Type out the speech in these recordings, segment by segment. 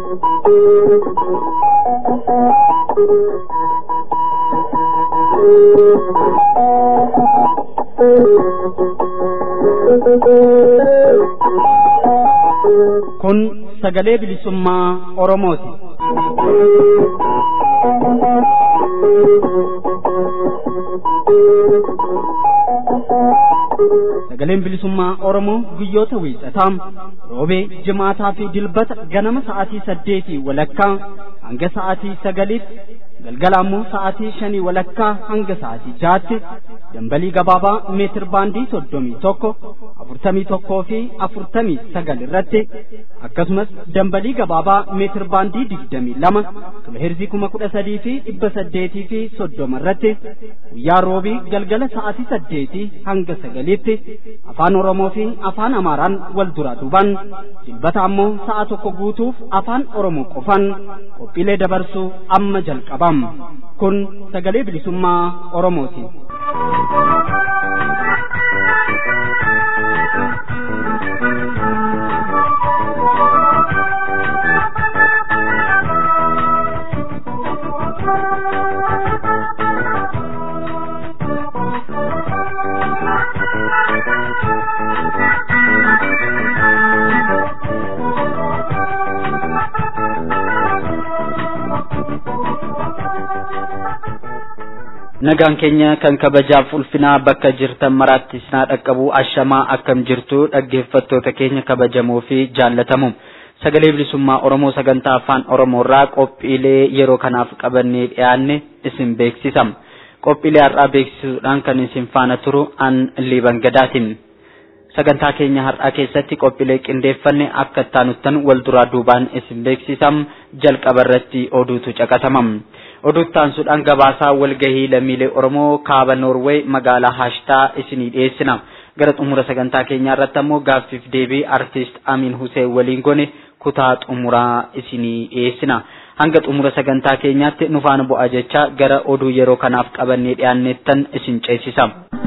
Kun sagalee bilisummaa Oromooti. Sagaleen bilisummaa Oromoo guyyoota wiixataa roobee jimaataa fi dilbata ganama sa'aatii saddeetii walakkaa hanga sa'aatii sagaliitti galgala ammoo sa'aatii shanii walakkaa hanga sa'aatii jaatti dambalii gabaabaa meetir baandii soddomii tokko afurtamii tokkoo fi afurtamii sagal irratti akkasumas dambalii gabaabaa meetir baandii digdamii lama kiloheerzii kuma kudha sadii fi dhibba saddeetii fi soddoma irratti guyyaa roobii galgala sa'aatii saddeetii hanga sagaliitti afaan oromoo fi afaan amaaraan wal duraa duuban dilbata ammoo sa'a tokko guutuuf afaan oromoo qofan qophiilee dabarsuu amma jalqabam kun sagalee bilisummaa oromooti. nagaan keenya kan kabajaaf ulfinaa bakka jirtan maraatti isinaa dhaqqabu ashamaa akkam jirtu dhaggeeffattoota keenya kabajamoo fi jaallatamu sagalee bilisummaa oromoo sagantaa afaan oromoorraa qophiilee yeroo kanaaf qabannee dhiyaanne isin beeksisam qophiilee har'aa beeksisuudhaan kan isin faana turu an liiban gadaatiin sagantaa keenya har'aa keessatti qophiilee qindeeffanne akka ittaanuttan wal duraa duubaan isin beeksisam jalqaba irratti oduutu caqasamam. oduuttaansuudhaan gabaasaa walgahii lammiilee oromoo kaaba noorweey magaalaa haashtaa isinii dhiyeessina gara xumura sagantaa keenyaa irratti ammoo gaaffiif deebii artiist amiin huseen waliin gone kutaa xumuraa isinii dhiyeessina hanga xumura sagantaa keenyaatti nufaana bu'aa jecha gara oduu yeroo kanaaf qabannee dhiyaanneettan isin ceesisa.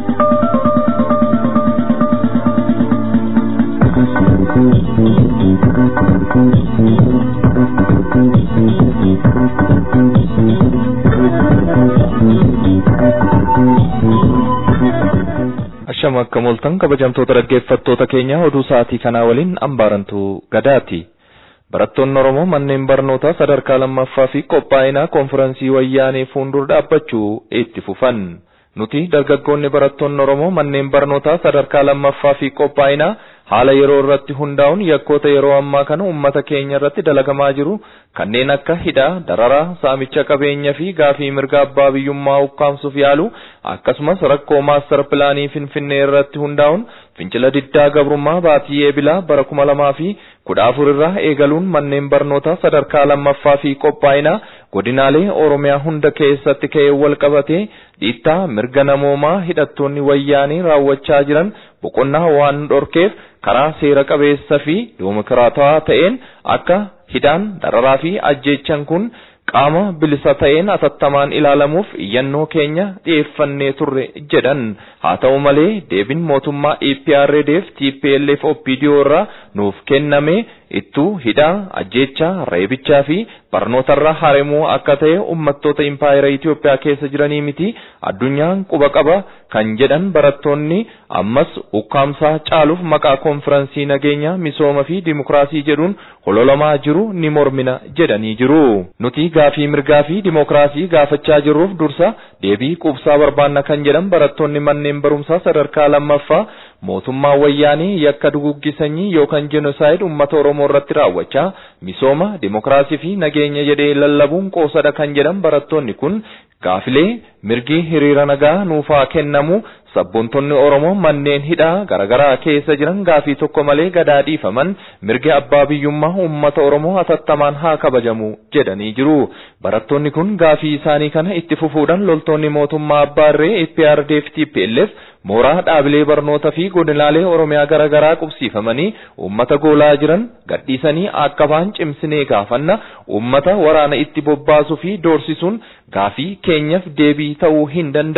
Ashama akka mooltan kabajamtoota dhaggeeffattoota keenya oduu sa'aatii kanaa waliin ambaarantu gadaati. Barattoonni Oromoo manneen barnootaa sadarkaa lammaffaa fi qophaa'inaa konfiraansii wayyaanee fuuldura dhaabbachuu itti fufan. Nuti dargaggoonni barattoonni Oromoo manneen barnootaa sadarkaa lammaffaa fi qophaa'inaa haala yeroo irratti hundaa'uun yakkoota yeroo ammaa kana uummata keenya irratti dalagamaa jiru kanneen akka hidhaa, dararaa, saamicha qabeenyaa fi gaafii mirga abbaa biyyummaa ukkaamsuuf yaalu akkasumas rakkoo maastar pilaanii finfinnee irratti hundaa'uun fincila diddaa gabrummaa baatii eebilaa bara kuma lamaa fi kudha afur irraa eegaluun manneen barnootaa sadarkaa lammaffaa fi qophaa'inaa godinaalee oromiyaa hunda keessatti ka'ee wal qabatee dhiittaa mirga namoomaa hidhattoonni wayyaanii raawwachaa jiran boqonnaa waan dhorkeef karaa seera qabeessa fi dimokiraatawaa ta'een akka hidhaan dararaa fi ajjeechan kun qaama bilisa ta'een atattamaan ilaalamuuf iyyannoo keenya dhiyeeffannee turre jedhan haa ta'u malee deebiin mootummaa EPRDF TPLF OPDO irraa nuuf kenname ittuu hidhaa ajjeechaa reebichaa fi barnootarraa haramuu akka ta'e uummattoota impaayera Itoophiyaa keessa jiranii miti addunyaan quba qaba kan jedhan barattoonni ammas ukkaamsaa caaluuf maqaa konfiraansii nageenya misooma fi dimokiraasii jedhuun hololamaa jiru ni mormina jedhanii jiru. Nuti gaafii mirgaa fi dimokiraasii gaafachaa jirruuf dursa deebii quubsaa barbaanna kan jedhan barattoonni manneen barumsaa sadarkaa lammaffaa mootummaa wayyaanii yakka duguggii yookaan jenosaayid uummata Oromoo irratti raawwachaa misooma dimokiraasii fi nageenya jedhee lallabuun qoosadha kan jedhan barattoonni kun gaafilee mirgi hiriira nagaa nuufaa kennamu sabboontonni Oromoo manneen hidhaa garaagaraa keessa jiran gaafii tokko malee gadaa dhiifaman mirgi abbaa biyyummaa uummata Oromoo atattamaan haa kabajamu jedhanii jiru. Barattoonni kun gaafii isaanii kana itti fufuudhaan loltoonni mootummaa abbaa irree EPRDF TPLF mooraa dhaabilee barnoota fi godinaalee Oromiyaa garaagaraa qubsiifamanii uummata goolaa jiran gadhiisanii akka ba'an cimsinee gaafanna uummata waraana itti bobbaasuu fi doorsisuun gaafii keenyaaf deebii ta'uu hin danda'u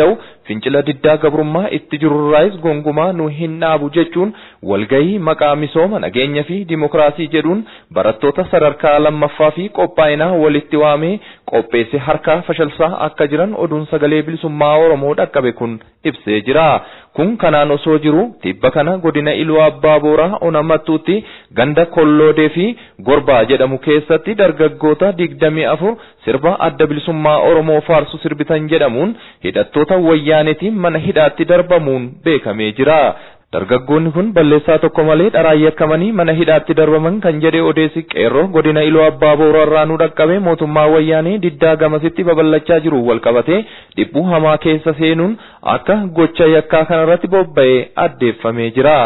fincila diddaa gabrummaa itti jirurraayis gonkumaa nu hin dhaabu jechuun walgahii maqaa misooma nageenya fi dimokiraasii jedhuun barattoota sadarkaa lammaffaa fi qophaa'inaa walitti waamee qopheesse harkaa fashalsaa akka jiran oduun sagalee bilisummaa Oromoo dhaqqabe kun ibsee jira. Kun kanaan osoo jiru tibba kana godina Iluu Abbaa Booraa Onamattuutti ganda Kolloodee fi Gorbaa jedhamu keessatti dargaggoota digdamii afur sirba adda bilisummaa Oromoo faarsu sirbitan jedhamuun hidhattoota wayyaanetiin mana hidhaatti darbamuun beekamee jira. Dargaggoonni kun balleessaa tokko malee dharaan yakkamanii mana hidhaatti darbaman kan jedhe odeessi qeerroo godina Iluu Abbaa Booraa nu dhaqqabe mootummaa wayyaanee diddaa gamasitti babal'achaa jiru wal qabatee dhiphuu hamaa keessa seenuun akka gocha yakkaa kanarratti bobba'ee addeeffamee jira.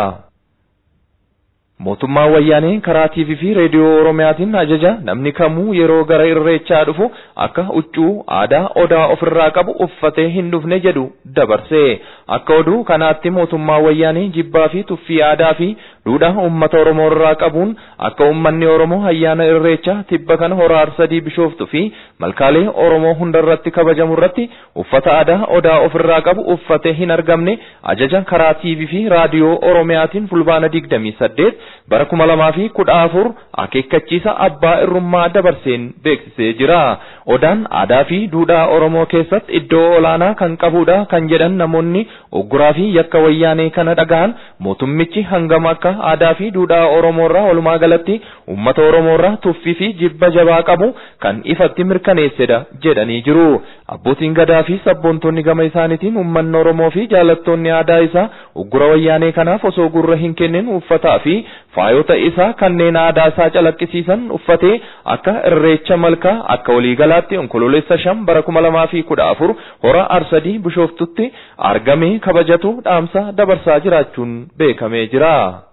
Mootummaan wayyaanee karaa TV fi reediyoo Oromiyaatiin ajaja namni kamuu yeroo gara irreechaa dhufu akka huccuu aadaa odaa ofirraa qabu uffatee hin dhufne jedhu dabarse. Akka oduu kanaatti mootummaan wayyaanee jibbaa fi tuffii aadaa fi duudhaa uummata Oromoo irraa qabuun akka uummanni Oromoo ayyaana irreechaa tibba kana hora arsadii bishooftu fi malkaalee Oromoo hundarratti kabajamu irratti uffata aadaa odaa ofirraa qabu uffatee hin argamne ajaja karaa TV fi raadiyoo Oromiyaatiin fulbaana digdamii saddeet bara kuma lamaa fi kudha afur akeekkachiisa abbaa irrummaa dabarseen beeksisee jira. Odaan aadaa fi duudhaa Oromoo keessatti iddoo olaanaa kan qabudha kan jedhan namoonni ogguraa fi yakka wayyaanee kana dhaga'an mootummichi hangam akka aadaa fi duudhaa Oromoo irraa walumaa galatti uummata Oromoo irraa tuffii fi jibba jabaa qabu kan ifatti mirkaneessedha jedhanii jiru. Abbootiin gadaa fi sabboontonni gama isaaniitiin uummanni Oromoo fi jaalattoonni aadaa isaa oggura wayyaanee kanaaf osoo gurra hin kennin uffataa fi faayota isaa kanneen aadaa isaa calaqqisiisan uffatee akka irreecha malkaa akka waliigalaatti onkololeessa shan bara kuma lamaa fi kudha afur hora arsadii bishooftutti argamee kabajatu dhaamsa dabarsaa jiraachuun beekamee jira.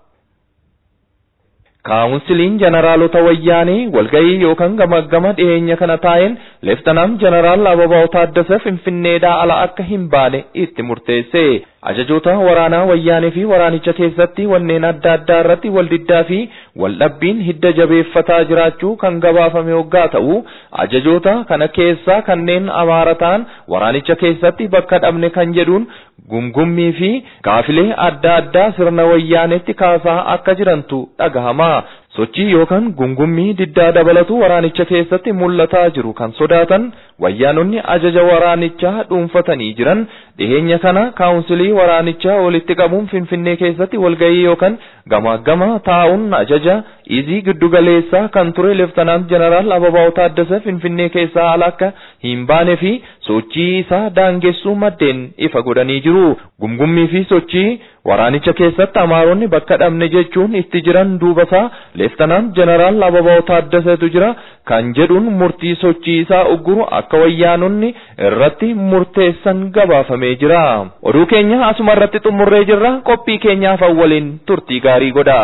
Kaawunsiliin jeneraalota wayyaanee walgahii yookaan gamaggama dhiyeenya kana taa'een leeftanaam jeneraal Ababaw Taaddasee Finfinneedhaa ala akka hin baane itti murteesse. Ajajoota waraanaa wayyaanee fi waraanicha keessatti wanneen adda addaa irratti waldiddaa fi waldhabbiin hidda jabeeffataa jiraachuu kan gabaafame hoggaa ta'u ajajoota kana keessaa kanneen amaara ta'an waraanicha keessatti bakka dhabne kan jedhuun gungummii fi gaafilee adda addaa sirna wayyaanetti kaasaa akka jirantu dhagahama. Sochii yookaan gungummii diddaa dabalatu waraanicha keessatti mul'ataa jiru kan sodaatan wayyaanonni ajaja waraanichaa dhuunfatanii jiran dhiheenya kana kaawunsilii waraanichaa walitti qabuun finfinnee keessatti walgahii yookaan gamaagama taa'uun ajaja izii giddugaleessaa kan ture leeftanaant jeneraal Ababaw Taaddasee finfinnee keessaa ala akka hin baane fi sochii isaa daangessuu maddeen ifa godhanii jiru. Gungummii fi sochii waraanicha keessatti amaaronni bakka dhabne jechuun itti jiran duubasaa leeftanaant jeneraal Ababaw Taaddaseetu jira kan jedhuun murtii sochii isaa ugguru akka wayyaanonni irratti murteessan gabaafamee jira. Oduu keenya asuma irratti xumurree jirra qophii keenyaaf waliin turtii gaarii godha.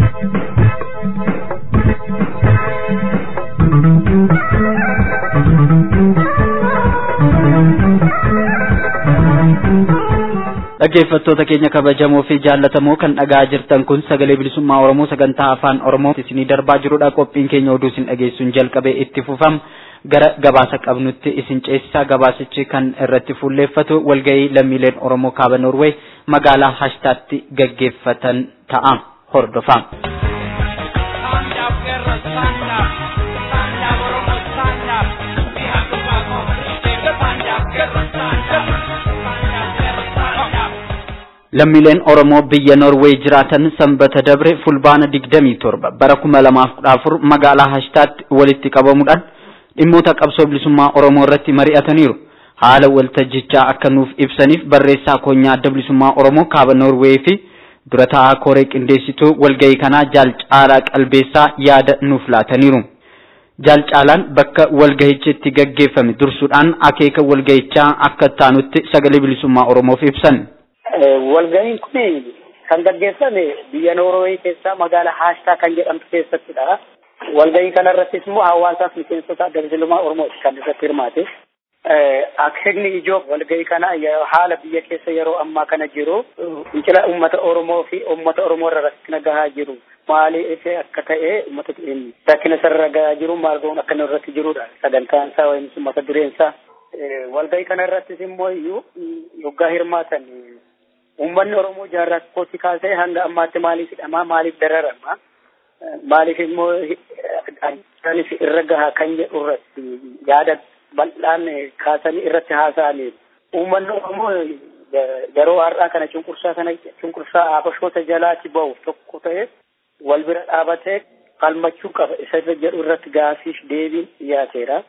dhaggeeffattoota keenya kabajamoo fi jaallatamoo kan dhagaa jirtan kun sagalee bilisummaa oromoo sagantaa afaan oromoo isinii darbaa jirudha qophiin keenya oduu isin dhageessuun jalqabee itti fufam gara gabaasa qabnutti isin ceesisaa gabaasichi kan irratti fuulleeffatu walgahii lammiileen oromoo kaaba norwee magaalaa hashtaatti gaggeeffatan ta'a hordofaa. lammiileen oromoo biyya norweey jiraatan sanbata dabre fulbaana digdamii torba bara kuma lamaaf kudha afur magaalaa hashtaatti walitti qabamuudhaan dhimmoota qabsoo bilisummaa oromoo irratti mari'ataniiru haala waltajjichaa akka nuuf ibsaniif barreessaa koonyaa adda bilisummaa oromoo kaaba norweey fi dura taa'aa koree qindeessituu walgahii kanaa jaal caalaa qalbeessaa yaada nuuf laataniiru. Jaal caalaan bakka walgahichi itti gaggeeffame dursuudhaan akeeka walgahichaa akka taanutti sagalee bilisummaa oromoof ibsan. Walgahiin kun kan gaggeeffame biyya Noorwee keessaa magaalaa Haashtaa kan jedhamtu keessattidha. Walgahii kanarrattis immoo hawaasaaf miseensota adda bilisummaa Oromooti kan irratti hirmaate. Akeekni ijoo walgahii kana haala biyya keessa yeroo ammaa kana jiru fincila uummata Oromoo fi uummata Oromoo irra rakkina gahaa jiru. Maaliif akka ta'e uummata rakkina sarara gahaa jiru maal goon akka irratti jirudha. Sagantaan isaa yookiin mata dureen isaa walgahii kana irrattis immoo iyyuu yoggaa hirmaatan uummanni Oromoo jaarraa tokkotti kaasee hanga ammaatti maaliif hidhamaa maaliif dararama maaliif immoo addaanis irra gahaa kan jedhu irratti yaada bal'aan kaasanii irratti haasa'anii uummanni Oromoo yeroo har'aa kana cunqursaa kana cunqursaa abashoota jalaatti ba'uuf tokko ta'e wal bira dhaabatee falmachuu qaba isa jedhu irratti gaafiif deebiin dhiyaateera.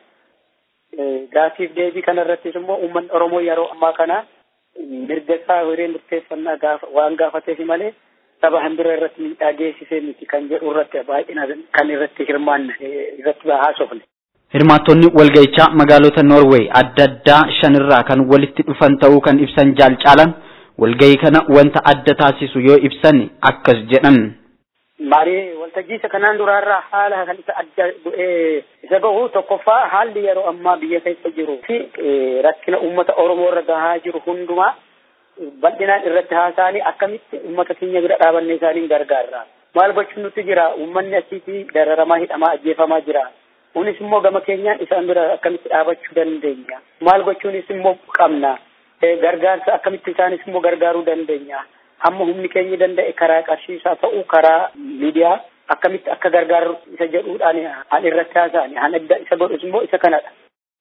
Gaafiif deebii kana irrattis immoo uummanni Oromoo yeroo ammaa kana mirga isaa hiree murteeffannaa gaafa waan gaafateef malee saba hambira irratti miidhaa geessisee miti kan jedhu irratti baay'ina kan irratti hirmaanne irratti haasofne. Hirmaattonni walgahichaa magaalota Noorweey adda addaa shanirraa kan walitti dhufan ta'uu kan ibsan jaalcaalan walgahii kana wanta adda taasisu yoo ibsan akkas jedhan. Marii waltajjiisa kanaan duraarraa haala kan isa adda bu'ee isa gahu tokkoffaa haalli yeroo ammaa biyya keessa jiru fi rakkina uummata Oromoo irra gahaa jiru hundumaa bal'inaan irratti haasa'anii akkamitti uummata keenya bira dhaabannee isaaniin gargaarra. Maal gochuun nutti jira uummanni asiitii dararamaa hidhamaa ajjeefamaa jira. Kunis immoo gama keenyaan isaan bira akkamitti dhaabachuu dandeenya. Maal gochuunis immoo qabna. Gargaarsa akkamitti isaanis immoo gargaaruu dandeenya. Hamma humni keenya danda'e karaa qarshiisaa ta'uu karaa miidiyaa akkamitti akka gargaaru isa jedhuudhaan an irratti haasa'ani. Han adda isa godhus immoo isa kanadha.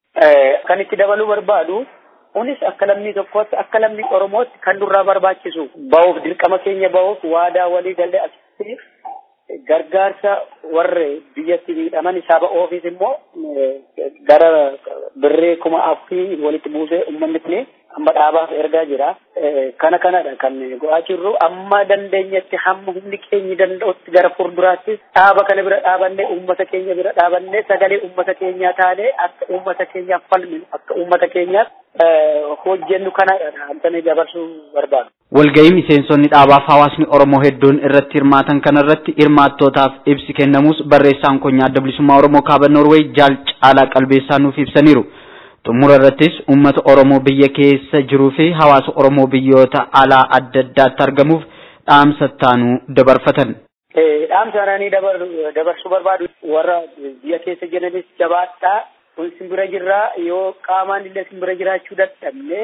Kan itti dabaluu barbaadu kunis akka lammii tokkootti akka lammii Oromootti kan nurraa barbaachisu bahuuf dirqama keenya bahuuf waadaa walii galee asitti gargaarsa warri biyyatti miidhaman saba ofiis immoo gara birree kuma afurii walitti buusee uummanni kun amma dhaabaaf ergaa jira. Kana kanadha kan go'aa jirru amma dandeenyetti hamma humni keenya danda'utti gara fuulduraattis dhaaba kana bira dhaabannee uummata keenya bira dhaabannee sagalee uummata keenyaa taanee akka uummata keenyaaf falminu akka uummata keenyaaf hojjennu kanadha antanii dabarsuu barbaadu. Walgahii miseensonni dhaabaaf hawaasni Oromoo hedduun irratti hirmaatan kanarratti hirmaattootaaf ibsi kennamus barreessaan konyaa adda bilisummaa Oromoo kaaba Noorweey jaal caalaa qalbeessaa nuuf ibsaniiru. Xumura irrattis uummata Oromoo biyya keessa jiruu fi hawaasa Oromoo biyyoota alaa adda addaatti argamuuf dhaamsa taanuu dabarfatan. Dhaamsa ananii dabarsuu barbaadu warra biyya keessa jiranis jabaadhaa kun simbira jirraa yoo qaamaan illee simbira jiraachuu dadhabne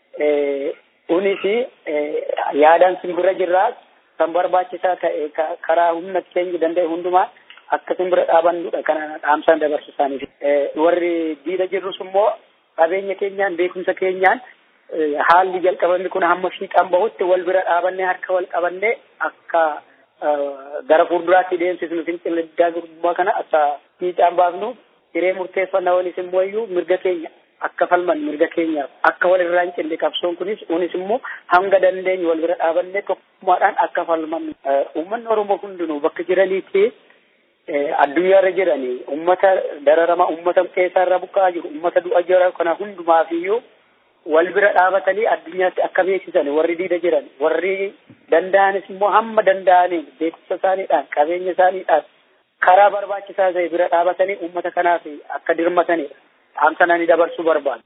kunis yaadaan simbira jirraa kan barbaachisaa ta'e karaa humna keenya danda'e hundumaa akka simbira dhaabannudha kana dhaamsaan dabarsu isaaniif. Warri diida jirrus immoo qabeenya keenyaan beekumsa keenyaan haalli jalqabamni kun hamma fiixaan bahutti wal bira dhaabannee harka wal qabannee akka gara fuulduraatti deemsisnu fincila diddaa gurbaa kana akka fiixaan baafnu hiree murteeffannaa walis immoo iyyuu mirga keenya akka falman mirga keenyaaf akka wal irraa hin cinne qabsoon kunis kunis immoo hanga dandeenyu wal bira dhaabannee tokkummaadhaan akka falman uummanni Oromoo hundinuu bakka jiraniitti addunyaarra jiranii ummata dararama ummata keessaarra buqqaa jiru ummata du'a jira kana hundumaaf iyyuu wal bira dhaabatanii addunyaatti akka beeksisan warri diida jiran warri danda'anis immoo hamma danda'aniin beekumsa isaaniidhaan qabeenya isaaniidhaan karaa barbaachisaa ta'e bira dhaabatanii ummata kanaaf akka dirmatanidha. Dhaamsananii dabarsuu barbaadu.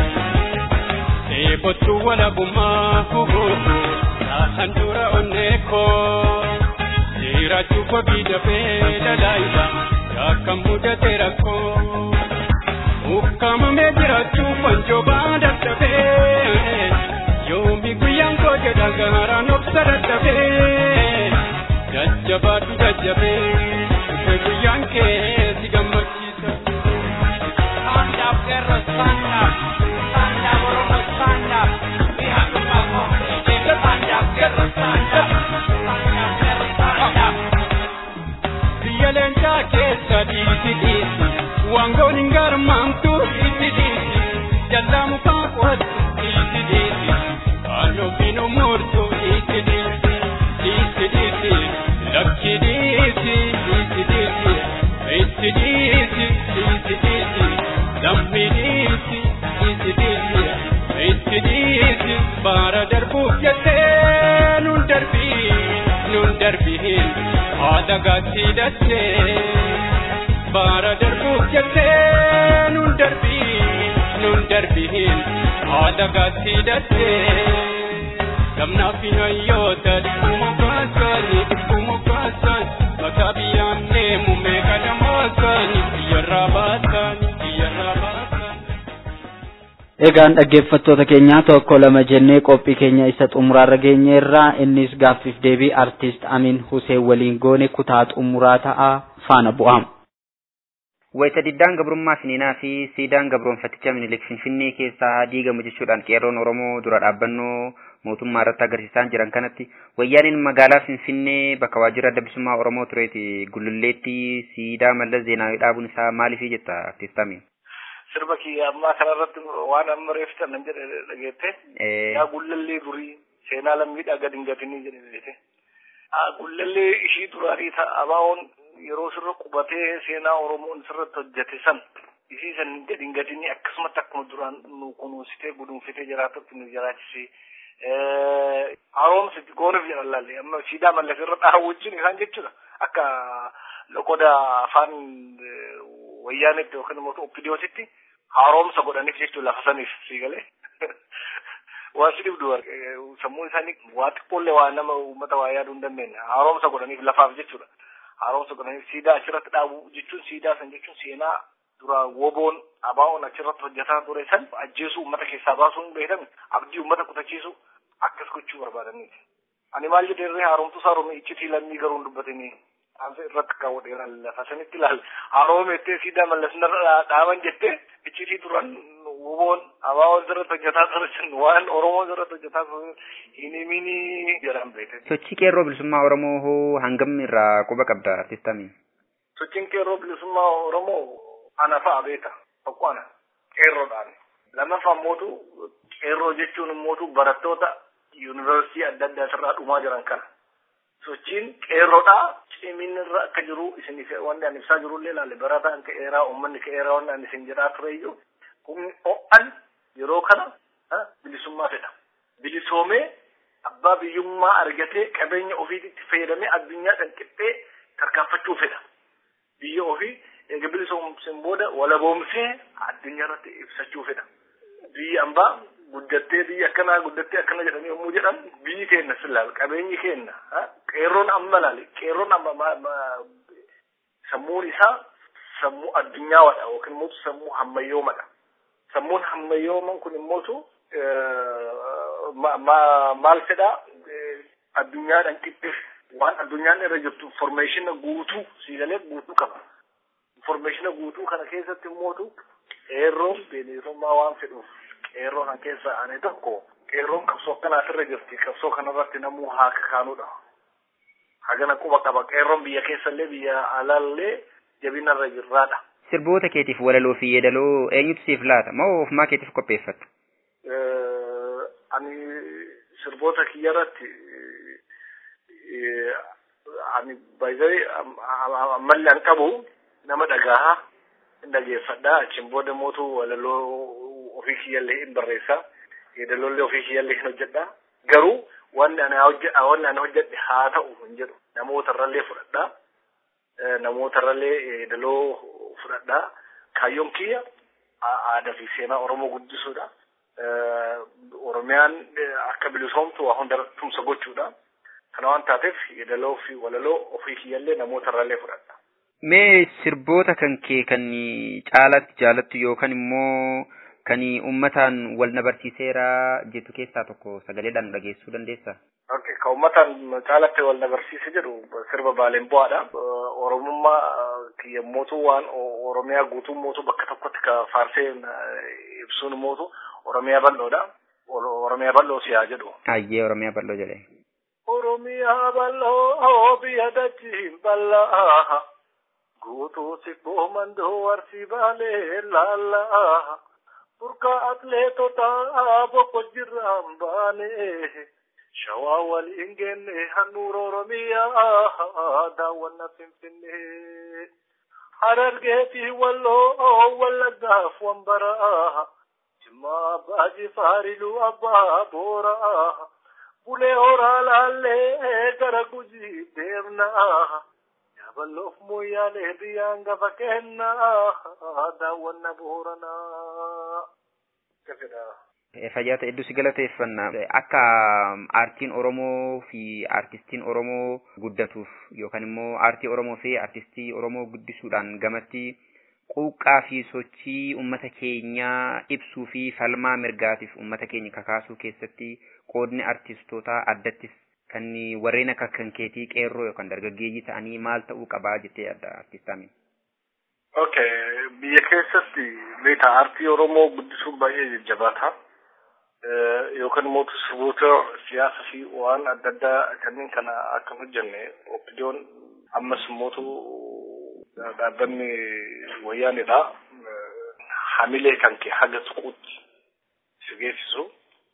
Eebottuu walabummaa taasan dura onneekoo jiraachuu kobii dafee dalaayisa yakkan mudate rakkoo ukkamamee jiraachuu wanjoo baada dafee yoomi guyyaan koo jedha gaaraan obsa dadhabee jajjabaadhu jajjabee dhufe guyyaan kee si gammachiisa. Stand up, Guerra, stand up. Stand up, Oromo, stand up. We have to come home. Stand up, Guerra, stand up. Stand up, Guerra, stand up. Biyya leencaa keessa dhiisi dhiisi. Wangoon hin garmaamtu dhiisi dhiisi. Jallaa mukaa qotu dhiisi dhiisi. Halluu binu murtu dhiisi dhiisi. Dhiisi dhiisi. Lakki dhiisi dhiisi dhiisi. Dhiisi dhiisi dhiisi dhiisi. Lammi dhiisi dhiisi dhiisi. Dhiisi dhiisi. Baara darbuuf jettee nun darbii nun darbiin haadha gaatti dattee. Baara darbuuf jettee nun darbii nun darbiin haadha gaatti dattee. Gamnaaf hin hayyoota dhibbuma baasanii dhibbuma baasanii mataa biyyaan deemu meeqa dhamaasaanii biyyarraa baasanii biyyarraa baasanii. Egaan dhaggeeffattoota keenyaa tokko lama jennee qophii keenya isa xumuraarra geenyeerra innis gaaffiif deebii artist Amin Hussein waliin goone kutaa xumuraa ta'a faana bu'aam. Wayita diddaan gabrummaa finiinaa fi siidaan gabroonfaticha minilik finfinnee keessaa diigamu jechuudhaan qeerroon Oromoo dura dhaabbannoo mootummaa irratti agarsiisaa jiran kanatti wayyaaniin magaalaa finfinnee bakka waajjira adda bilisummaa Oromoo tureeti gululleetti siidaa mallas zeenaawii dhaabuun isaa maaliif jetta artist Amin? sirba kiyya ammaa kanarratti waan amma reeffitan nan jedhe dhageette yaa gullallee durii seenaa lammiidhaa gad hin gatinii jedhe beete gullallee ishii duraanii abaawoon yeroo sirra qubatee seenaa oromoon sirratti hojjete san ishii san gad hin gatinii akkasumatti akkuma duraan nu kunuunsitee gudunfitee jiraatutti nu jiraachisee haroomsiti goonuuf jedhan laalle amma siidaa mallas irra dhaawwachuun isaan jechuudha akka loqoda afaan wayyaanitti yookiin immoo oppidiyootitti haaromsa godhaniif jechuun lafa saniif siigalee waan si dhibdu sammuu isaanii waa xiqqoollee waa nama uummata waa yaaduu hin dandeenye haaromsa godhaniif lafaaf jechuudha haaromsa godhaniif siidaa achirratti dhaabu jechuun siidaa san jechuun seenaa dura woboon abaa'oon achirratti hojjetaa ture san ajjeesuu uummata keessaa baasuu hin beekame abdii uummata kutachiisu akkas gochuu barbaadaniiti. Ani maal jedheerree haaromtuu saaromee iccitii lammii garuu hin dubbatanii ansa irratti kaawwadheera lafa sanitti ilaal haroome jettee siidaa mallasnarra dhaaban jettee iccitii turan woboon abaawoon sirratti hojjetaa turan waan oromoon sirratti hojjetaa turan hin himini jedhan beekte. Sochii qeerroo bilisummaa Oromoo hoo hangam irraa quba qabda artistamiin? Sochiin qeerroo bilisummaa Oromoo ana fa'a beeka tokko ana qeerroodhaan lamaffaa mootu qeerroo jechuun mootu barattoota yuunivarsiitii adda addaa irraa dhumaa jiran kana. sochiin qeerroodhaa ciminirra akka jiru isin wanni ani ibsaa jirullee ilaale barataan ka'eeraa uummanni ka'eeraa wanni ani isin jedhaa ture iyyuu humni ho'an yeroo kana bilisummaa fedha. Bilisoomee abbaa biyyummaa argatee qabeenya ofiitti fayyadamee addunyaa kan qixxee tarkaanfachuu fedha. Biyya ofii eega bilisoomseen booda walaboomsee addunyaa irratti ibsachuu fedha. Biyya ambaa guddattee biyya akkanaa guddattee akkana jedhanii yommuu jedhan biyyi keenya silaal qabeenyi keenya qeerroon amma laale qeerroon amma sammuun isaa sammuu addunyaadha yookiin immoo sammuu hammayyoomadha. Sammuun hammayyooman kun immootu maal fedhaa addunyaadhaan qixxeef waan addunyaan irra jirtu informeeshina guutuu siigalee guutuu qaba. Informeeshina guutuu kana keessatti immootu qeerroon bilisummaa waan fedhuuf qeerroo kan keessa ane tokko qeerroon qabsoo akkanaas irra jirti qabsoo kanarratti namuu haa kakaanudha. Hagana quba qaba qeerroon biyya keessallee biyya alaallee jabinarra jirraadha. Sirboota keetiif walaloo fi yeedaloo eenyutu siif laata moo ofumaa keetiif qopheeffattu? Ani sirboota kiyyarratti ani baay'ee ammallee an qabu nama dhagahaa hin dhageeffadhaa achiin booda mootu walaloo ofii kiyyallee hin barreessa yeedaloollee ofii kiyyallee hin hojjedha garuu wanni ani hojjedha wanni ani hojjedhe haa ta'u hin jedhu namootarrallee fudhadhaa namootarrallee yeedaloo fudhadhaa kaayyoon kiyya aadaa fi seenaa oromoo guddisuudha oromiyaan akka bilisoomtu waa hunda tumsa gochuudha kana waan taateef yeedaloo fi walaloo ofii kiyyallee namootarrallee fudhadha. Mee sirboota kan kee kan caalatti jaalattu yookaan immoo kan uummataan wal na barsiiseera jettu keessaa tokko sagaleedhaan dhageessuu dandeessaa? Okay, kan uummataan caalatti wal na barsiise jedhu sirba baaleen bu'aadha. Oromummaa kiyya mootuu waan Oromiyaa guutuu mootuu bakka tokkotti ka faarsee ibsuun mootu Oromiyaa bal'oodha. Oromiyaa bal'oo siyaa jedhu. Ayyee Oromiyaa bal'oo jedhe. Oromiyaa bal'oo biyya dachiin bal'aa. guutuu sibboo mandoo arsii baalee laallaa burqaa atleetotaa bokko jirraan baane shawaa waliin geenne handhuura oromiyaa daawwanna finfinnee harargeetii walloo wallaggaaf wambaraa jimmaa abbaa jifaariluu abbaa booraa bulee horaa laallee gara gujii deemnaa Yabaloof mooyyaalee biyyaan gafa kennaa daawwanna booranaa. Fayyaata hedduu si galateeffanna. Akka aartiin Oromoo fi aartistiin Oromoo guddatuuf yookaan immoo aartii Oromoo fi aartistii Oromoo guddisuudhaan gamatti quuqqaa fi sochii uummata keenyaa ibsuu fi falmaa mirgaatiif uummata keenya kakaasuu keessatti qoodni artistootaa addattis kan warreen akka kan keetii qeerroo yookaan dargaggeeyyii ta'anii maal ta'uu qabaa jettee adda artistaamiin. Okay, biyya keessatti beektaa aartii Oromoo guddisuun baay'ee jajjabaata. Yookaan immoo sirboota siyaasaa fi waan adda addaa kanneen kana akka hojjenne opidiyoon ammas immoo dhaabbanni wayyaanidha. Hamilee kan kee haga tuquutti si geessisu.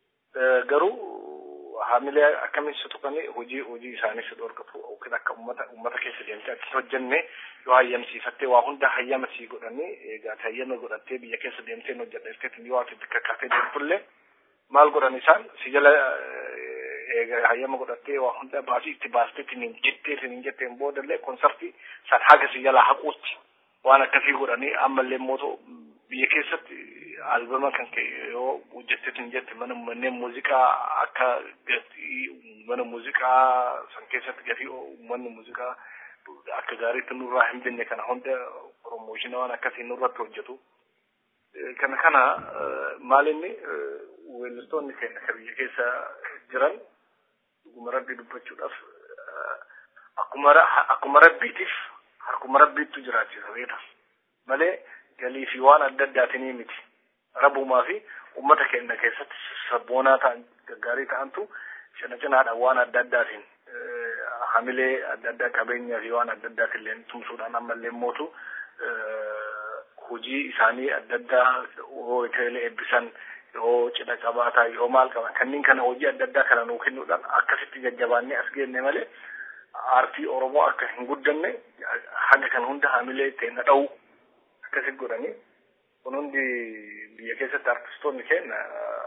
Garuu hamilee akkamiin si tuqanii hojii hojii isaanii si dhorkatu yookiin akka uummata uummata keessa deemtee akka hojjenne yoo hayyamsiifattee waa hunda hayyama sii godhanii egaa hayyama godhattee biyya keessa deemtee hojjedheefteetiin yoo ati bakka kaatee deemtullee maal godhan isaan si jala egaa hayyama godhattee waa hunda baasii itti baasteetiin hin jetteetiin hin jetteen boodallee konsartii san haga si jala haquutti waan akkasii godhanii ammallee mootu biyya keessatti albama kan ka'e yoo hojjetteetiin jette mana manneen muuziqaa akka gatii mana muuziqaa san keessatti gatii manni muuziqaa akka gaariitti nurraa hin binne kana hunda promooshina waan akkasii nurratti hojjetu. Kana kana maal inni weellistoonni keenya kan biyya keessa jiran dhuguma rabbii dubbachuudhaaf akkuma akkuma rabbiitiif harkuma rabbiittu jiraachisa beeta malee galii fi waan adda addaatinii miti rabumaa fi ummata keenya keessatti sabboonaa ta'an gaggaarii ta'antu cina cinaadhaan waan adda addaatiin hamilee adda addaa qabeenyaa fi waan adda addaatiin illee tumsuudhaan ammallee mootu hojii isaanii adda addaa yoo itti eebbisan yoo cidha qabaataa yoo maal qaban kanneen kana hojii adda addaa kana nuu kennuudhaan akkasitti jajjabaannee as geenne malee aartii Oromoo akka hin guddanne haga kan hunda hamilee ittiin dha'u akkasitti godhanii kun hundi biyya keessatti artistoonni keenya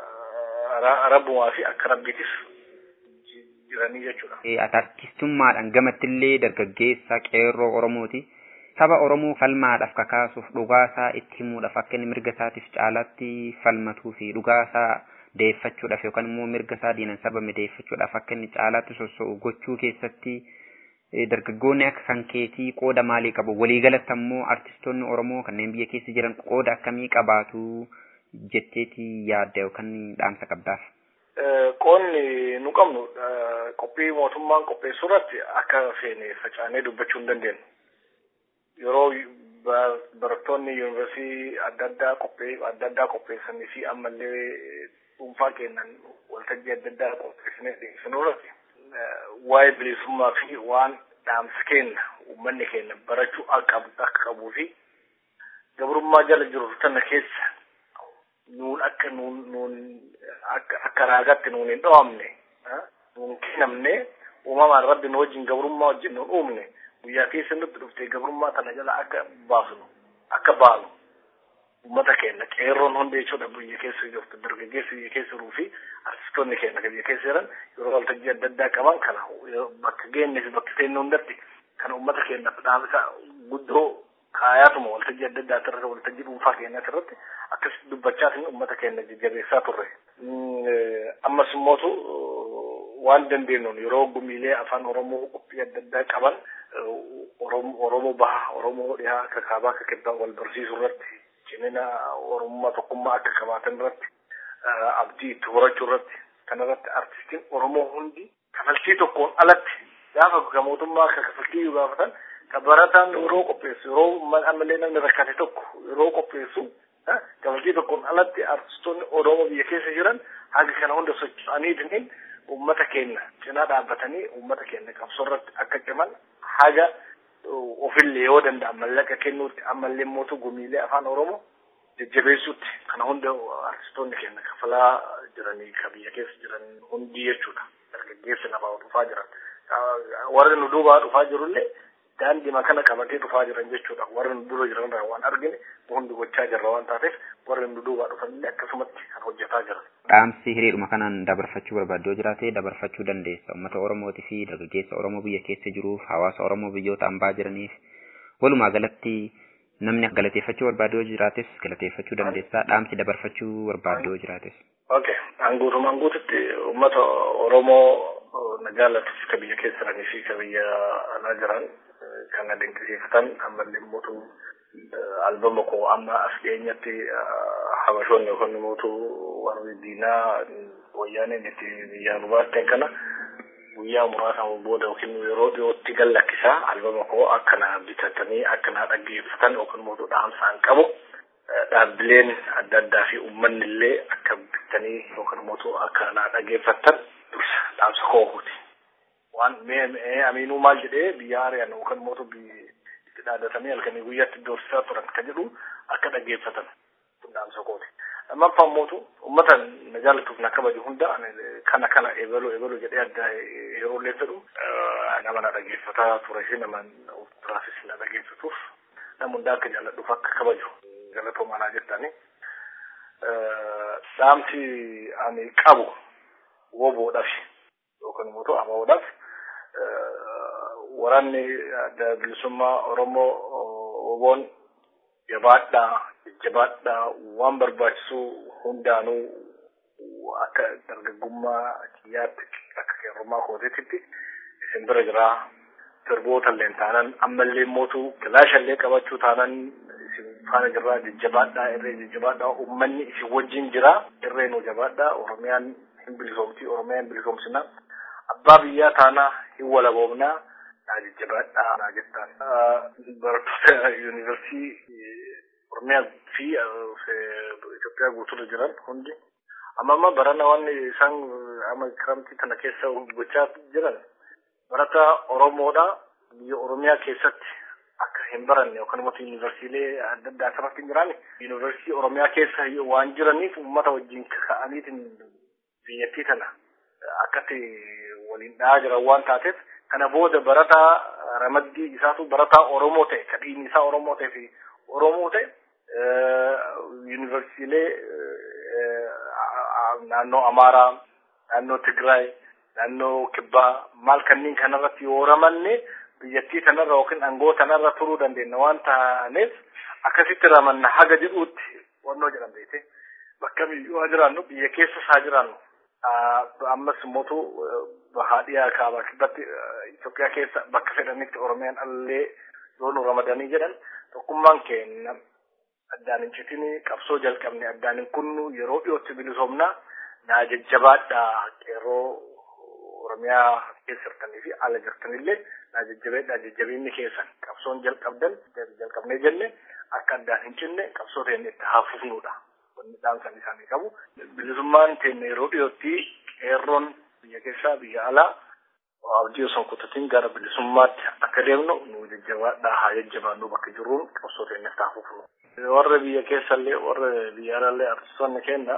rabbumaa fi akka rabbiitis jiranii jechuudha. Artistummaadhaan gamattillee dargaggeessa qeerroo Oromooti. Saba Oromoo falmaadhaaf kakaasuuf dhugaasaa itti himuudhaaf akka inni mirga isaatiif caalaatti falmatuu fi dhugaasaa deeffachuudhaaf yookaan immoo mirga isaa diinan sabame deeffachuudhaaf akka inni caalaatti soso'u gochuu keessatti dargaggoonni akka kan keetii qooda maalii qabu waliigalatti ammoo artistoonni Oromoo kanneen biyya keessa jiran qooda akkamii qabaatu jetteeti yaadda yookaan dhaamsa qabdaaf. Qoonni nu qabnu qophii mootummaan qopheessu irratti akka feene facaanee dubbachuu hin dandeenyu. Yeroo barattoonni yuunivarsiitii adda addaa qophee adda addaa qopheessanii fi ammallee dhuunfaa kennan waltajjii adda addaa qopheessinee dhiyeessinu irratti waa'ee bilisummaa fi waan dhaamsa kenna uummanni keenya barachuu akka qabuu fi gabrummaa jala jiru tana keessa nuun akka nuun nuun akka akka raagaatti nuun hin dho'amne nuun kennamne uumamaan rabbi nu wajjin gabrummaa wajjin nuun uumne guyyaa keessa nutti dhuftee gabrummaa tana jala akka baasnu akka baanu uummata keenya qeerroon hundi jechuudha biyya keessa jirtu dargaggeessi biyya keessa jiruu fi artistoonni keenya biyya keessa jiran yeroo waltajjii adda addaa qaban kana bakka geenne fi bakka seenne hundatti kan uummata keenya dhaamsa guddoo kaayaatuma waltajjii adda addaa irratti waltajjii dhuunfaa keenyaati irratti akkas dubbachaatiin uummata keenya jajjabeessaa turre. Ammas immootu waan dandeenyuun yeroo gumiilee afaan Oromoo qophii adda addaa qaban Oromoo baha Oromoo dhihaa akka kaabaa akka kibbaa wal barsiisuu irratti cimina Oromummaa tokkummaa akka qabaatan irratti abdii itti horachuu irratti kanarratti artistiin Oromoo hundi kafaltii tokkoon alatti gaafa ka mootummaa akka kafaltii yoo gaafatan ka barataan yeroo qopheessu yeroo ammallee namni rakkate tokko yeroo qopheessu kafaltii tokkoon alatti artistoonni Oromoo biyya keessa jiran haga kana hunda socho'aniitiin uummata keenya cinaa dhaabbatanii uummata keenya qabsoo irratti akka ciman haga ofillee yoo danda'an mallaqa kennuutti ammallee mootu gumiilee afaan Oromoo jajjabeessuutti kana hunda artistoonni keenya kafalaa jiranii ka biyya keessa jiran hundi jechuudha. Dargaggeessi lafaa dhufaa jiran. Warri nu duubaa dhufaa jirullee daandii kana qabatee dhufaa jiran jechuudha. Warri nu dura jiran waan argine hundi gochaa jirra waan taateef warri nu duubaa dhufanillee akkasumatti kan hojjetaa jiran. Dhaamsi hiriiruma kanaan dabarfachuu barbaaddu jiraate dabarfachuu dandeessa. Uummata Oromootii fi dargaggeessa Oromoo biyya keessa jiruuf hawaasa Oromoo biyyoota ambaa jiraniif walumaa galatti namni galateeffachuu barbaadu jiraates galateeffachuu dandeessa. Dhaamsi dabarfachuu barbaadu jiraates. Okay. Anguutumaan guututti uummata Oromoo nagaalatti ka biyya keessa jiranii fi ka biyya alaa jiran kan dinqisiifatan ammallee mootu albama koo amma as dhiyeenyatti habashoonni yookaan mootuu warri diinaa wayyaaneen itti biyyaan baatteen kana guyyaa muraasaan booda yookiin yeroo dhiyootti gallakkisaa albama koo akkana bitatanii akkana dhaggeeffatan yookaan mootuu dhaamsaan qabu dhaabbileen adda addaa fi uummanni illee akka bitanii yookaan mootuu akka naa dhaggeeffatan dursa dhaamsa koohuuti. Waan mee amiinuu maal jedhee biyya ari'an yookaan mootuu itti dhaadatanii halkanii guyyaatti doorsisaa turan kan jedhu akka dhaggeeffatan dhaamsa kooti. Lammaffaa mootu uummata na jaallatuuf na kabaju hunda kana kana eebalu eebalu jedhee adda yeroo illee fedhu nama na dhaggeeffataa ture fi nama turaafis na dhaggeeffatuuf nama hundaa akka jaalladhuuf akka kabaju galatoomaa naa jettani. Dhaamsi ani qabu woboodhaaf yookaan mootu abaa'oodhaaf waraanni adda bilisummaa Oromoo woboon jabaadhaa jajjabaadhaa waan barbaachisu hundaanuu akka dargaggummaa kiyyaatti akka qeerrummaa kootiitti isin bira jiraa sirboota illee taanan ammallee mootu kilaasha illee qabachuu taanan isin faana jirraa jajjabaadhaa irree jajjabaadhaa uummanni isin wajjin jiraa irree nu jabaadhaa oromiyaan hin bilisoomti oromiyaan bilisoomsina abbaa biyyaa taanaa hin walaboomnaa naa jajjabaadhaa naa jettaan barattoota yuunivarsiitii Oromiyaa fi Itoophiyaa guutuurra jiran hundi amma amma barana waan isaan amma kiramtii kana keessa gochaa jiran barata Oromoodha biyya Oromiyaa keessatti akka hin baranne yookaan immoo yuunivarsiilee adda addaa asirratti hin jiraanne yuunivarsiitii Oromiyaa keessa waan jiraniif uummata wajjin ka'aniitiin biyyattii tana akkatti waliin dha'aa jiran waan taateef kana booda barataa ramaddii isaatu barataa Oromoo ta'e kadhiin isaa Oromoo ta'e fi Oromoo ta'e yuunivarsiilee naannoo Amaaraa, naannoo Tigraay, naannoo Kibbaa maal kanneen kanarratti yoo ramanne biyyattii kanarra yookiin aangoo kanarra turuu dandeenya waan taaneef akkasitti ramanna haga jedhuutti wannoo jedhan beekte bakka biyyuu haa jiraannu biyya keessas haa jiraannu. Ammas mootu bahaa dhiyaa kaabaa kibbatti Itoophiyaa keessa bakka fedhanitti Oromiyaan allee yoo nu ramadanii jedhan tokkummaan keenya addaan hin citini qabsoo jalqabne addaan hin kunnu yeroo dhiyootti bilisoomna naa jajjabaadhaa qeerroo Oromiyaa keessa jirtanii fi ala jirtanillee naa jajjabeedhaa jajjabinni keessan qabsoon jalqabdan jalqabnee jenne akka addaan hin cinne qabsoo teenne itti haafufnuudha. Wanni dhaamsan isaanii qabu. Bilisummaan teenne yeroo dhiyootti qeerroon biyya keessaa biyya alaa abdii osoo kutatiin gara bilisummaatti akka deemnu nu jajjabaadhaa haa jajjabaannu bakka jirruun qabsoo teenne itti haafufnu. Warra biyya keessallee warra biyya alaallee artistoonni keenya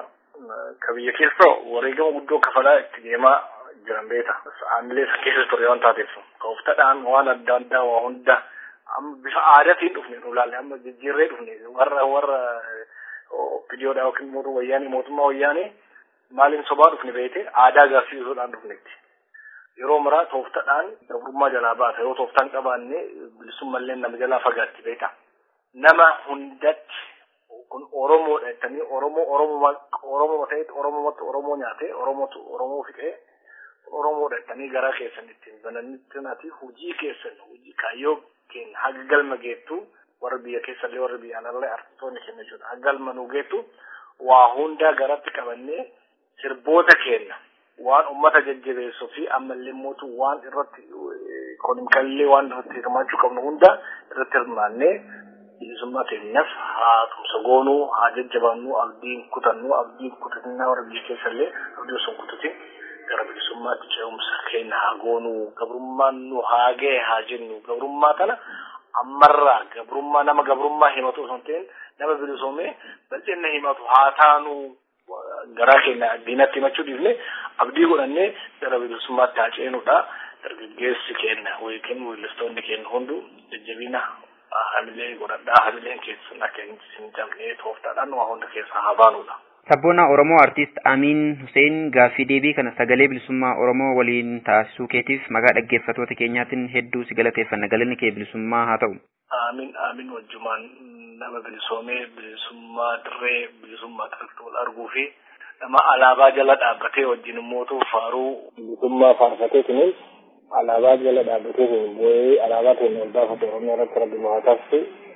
ka biyya keessa wareegama guddoo kafalaa itti deemaa jiran beeta. Aamilee isa keessa ture waan taateef kooftadhaan waan adda addaa waa hunda amma bifa aadaatiin dhufne nu ilaalle amma jijjiirree dhufne warra warra opidiyoodhaa yookiin mootummaa wayyaanii mootummaa wayyaanii maaliin sobaa dhufne beete aadaa agarsiisuudhaan dhufnetti. Yeroo maraa tooftadhaan gabrummaa jalaa baata yoo tooftaan qabaanne bilisummallee nama jalaa fagaatti beeta. Nama hundatti kun Oromoodha jettanii Oromoo Oromoo Oromoo ta'etti Oromootti Oromoo nyaatee Oromootu Oromoo fixee Oromoodha jettanii garaa keessan ittiin bananitti hojii keessan hojii kaayyoo keenya haga galma geettu warra biyya keessallee warra biyya alallee artistoonni keenya jechuudha. Haga galma nu geettu waa hundaa garatti qabannee sirboota keenya waan ummata jajjabeessuu fi ammallee mootu waan irratti ikoonimikallee waan irratti hirmaachuu qabnu hunda irratti hirmaannee bilisummaa keenyaaf haa tumsa goonuu haa jajjabaannuu abdiin kutannu abdiin kutatinaa warra biyya keessallee abdii osoo kutatin gara bilisummaatti ce'umsa keenya haa goonuu gabrummaan nu haa ga'e haa jennu gabrummaa kana ammarraa gabrummaa nama gabrummaa himatu osoo hin ta'in nama bilisoomee bal'inna himatu haa taanuu garaa keenya diinatti himachuu dhiifne abdii godhannee gara bilisummaatti haa ceenuudha dargaggeessi keenya yookiin weellistoonni keenya hundu jajjabina hamilee godhadhaa hamileen keessan akka hin cabne tooftaadhaan waa hunda keessaa haa baanuudha. Sabboona Oromoo Artiist Amiin Hussein gaaffii deebii kana sagalee bilisummaa Oromoo waliin taasisuu keetiif maqaa dhaggeeffattoota keenyaatiin hedduu si galateeffanna galanni kee bilisummaa haa ta'u. Amiin amiin wajjumaan nama bilisoomee bilisummaa dirree bilisummaa xaltuu wal arguu fi nama alaabaa jala dhaabbatee wajjin immootu faaruu bilisummaa faarfatee kunis alaabaa jala dhaabbatee kun bu'ee alaabaa keenya ol baafate Oromiyaa irratti rabbi haa taasisu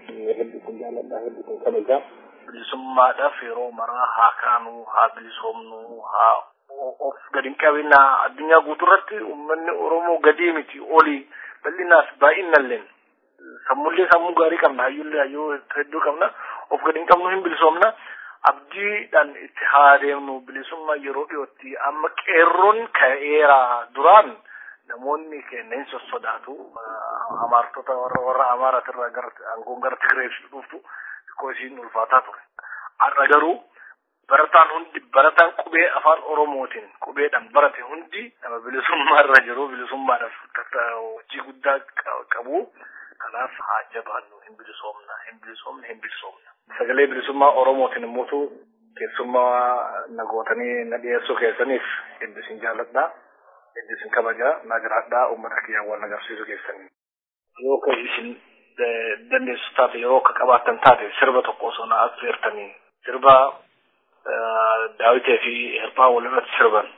hedduutu jaalladha hedduutu kabajaa. Bilisummaadhaaf yeroo maraa haa kaanuu haa bilisoomnuu haa of gadi hin qabinaa addunyaa guutuurratti uummanni Oromoo gadii miti olii bal'inaas baay'inalleen sammullee sammuu gaarii qabna hayyullee hayyuu hedduu qabna of gadi hin qabnu hin bilisoomna abdiidhaan itti haa deemnu bilisummaa yeroo dhiyootti amma qeerroon ka'eera duraan namoonni kenneen sossodaatu amaartota warra warra amaaratirraa gara aangoon gara Tigireetti dhuftu xiqqoo isiin ulfaataa ture. Har'a garuu barataan hundi barataan qubee afaan oromootiin qubeedhaan barate hundi nama bilisummaa irra jiru bilisummaadhaaf hojii guddaa qabu kanaaf haa jabaannu hin bilisoomna hin bilisoomna hin bilisoomna sagalee bilisummaa oromootiin immootu keessummaa nagootanii na dhiyeessuu keessaniif hedduu isin jaalladha hedduu isin kabaja na jiraadha uummata kiyyaa waan agarsiisu keessanii yoo ka isin dandeessu taate yeroo akka qabaattan taate sirba tokko osoo na affeertanii sirba daawitee fi hirphaa walirratti sirban.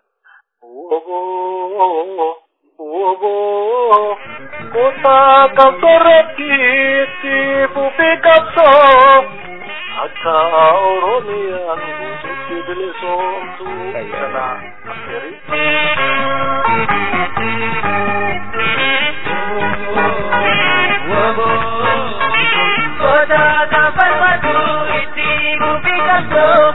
Woboo woboo kutaa qabsoorratti itti fufii qabsoo akka Oromiyaan guutuutti bilisoomtu sana affeeri. Kutaa qabsoorratti itti fufii qabsoo.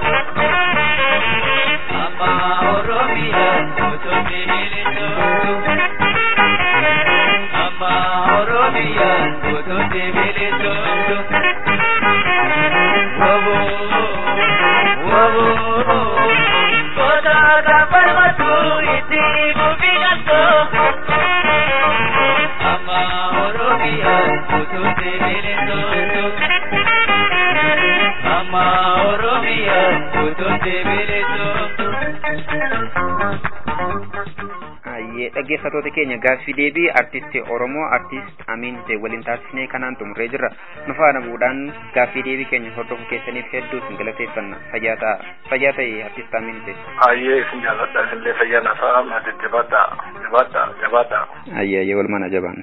dhaggeeffatoota keenya gaaffii deebii artistii oromoo artist amiin ta'e waliin taasisnee kanaan xumuree jirra nu faana bu'uudhaan gaaffii deebii keenya hordofuu keessaniif hedduu isin galateeffanna fayyaa ta'a fayyaa ta'e artist amiin ta'e. Ayyee isin jaalladha isinillee fayyaa nasaa maati jabaadha jabaadha jabaadha. Ayyee ayyee walumaan ajabaan.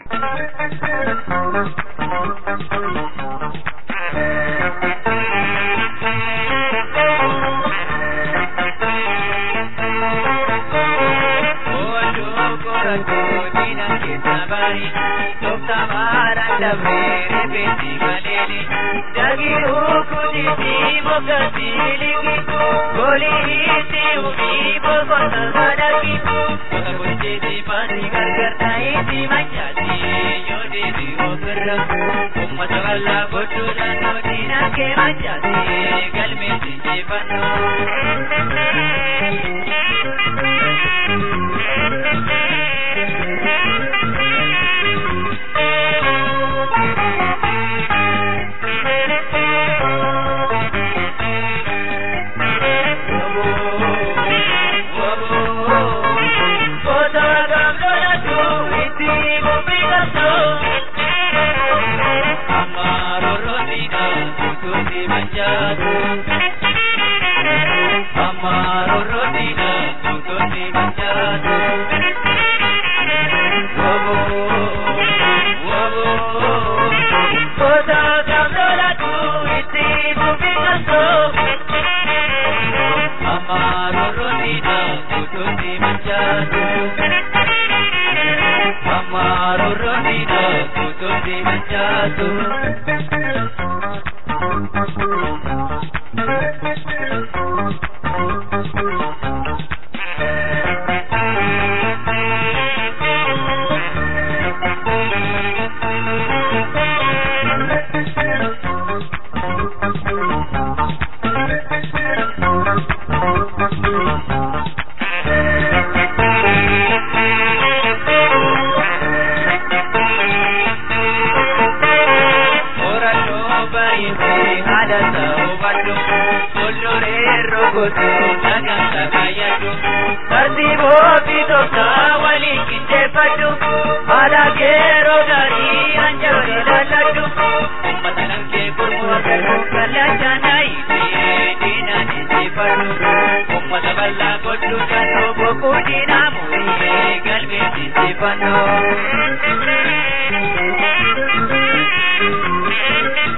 Thank you.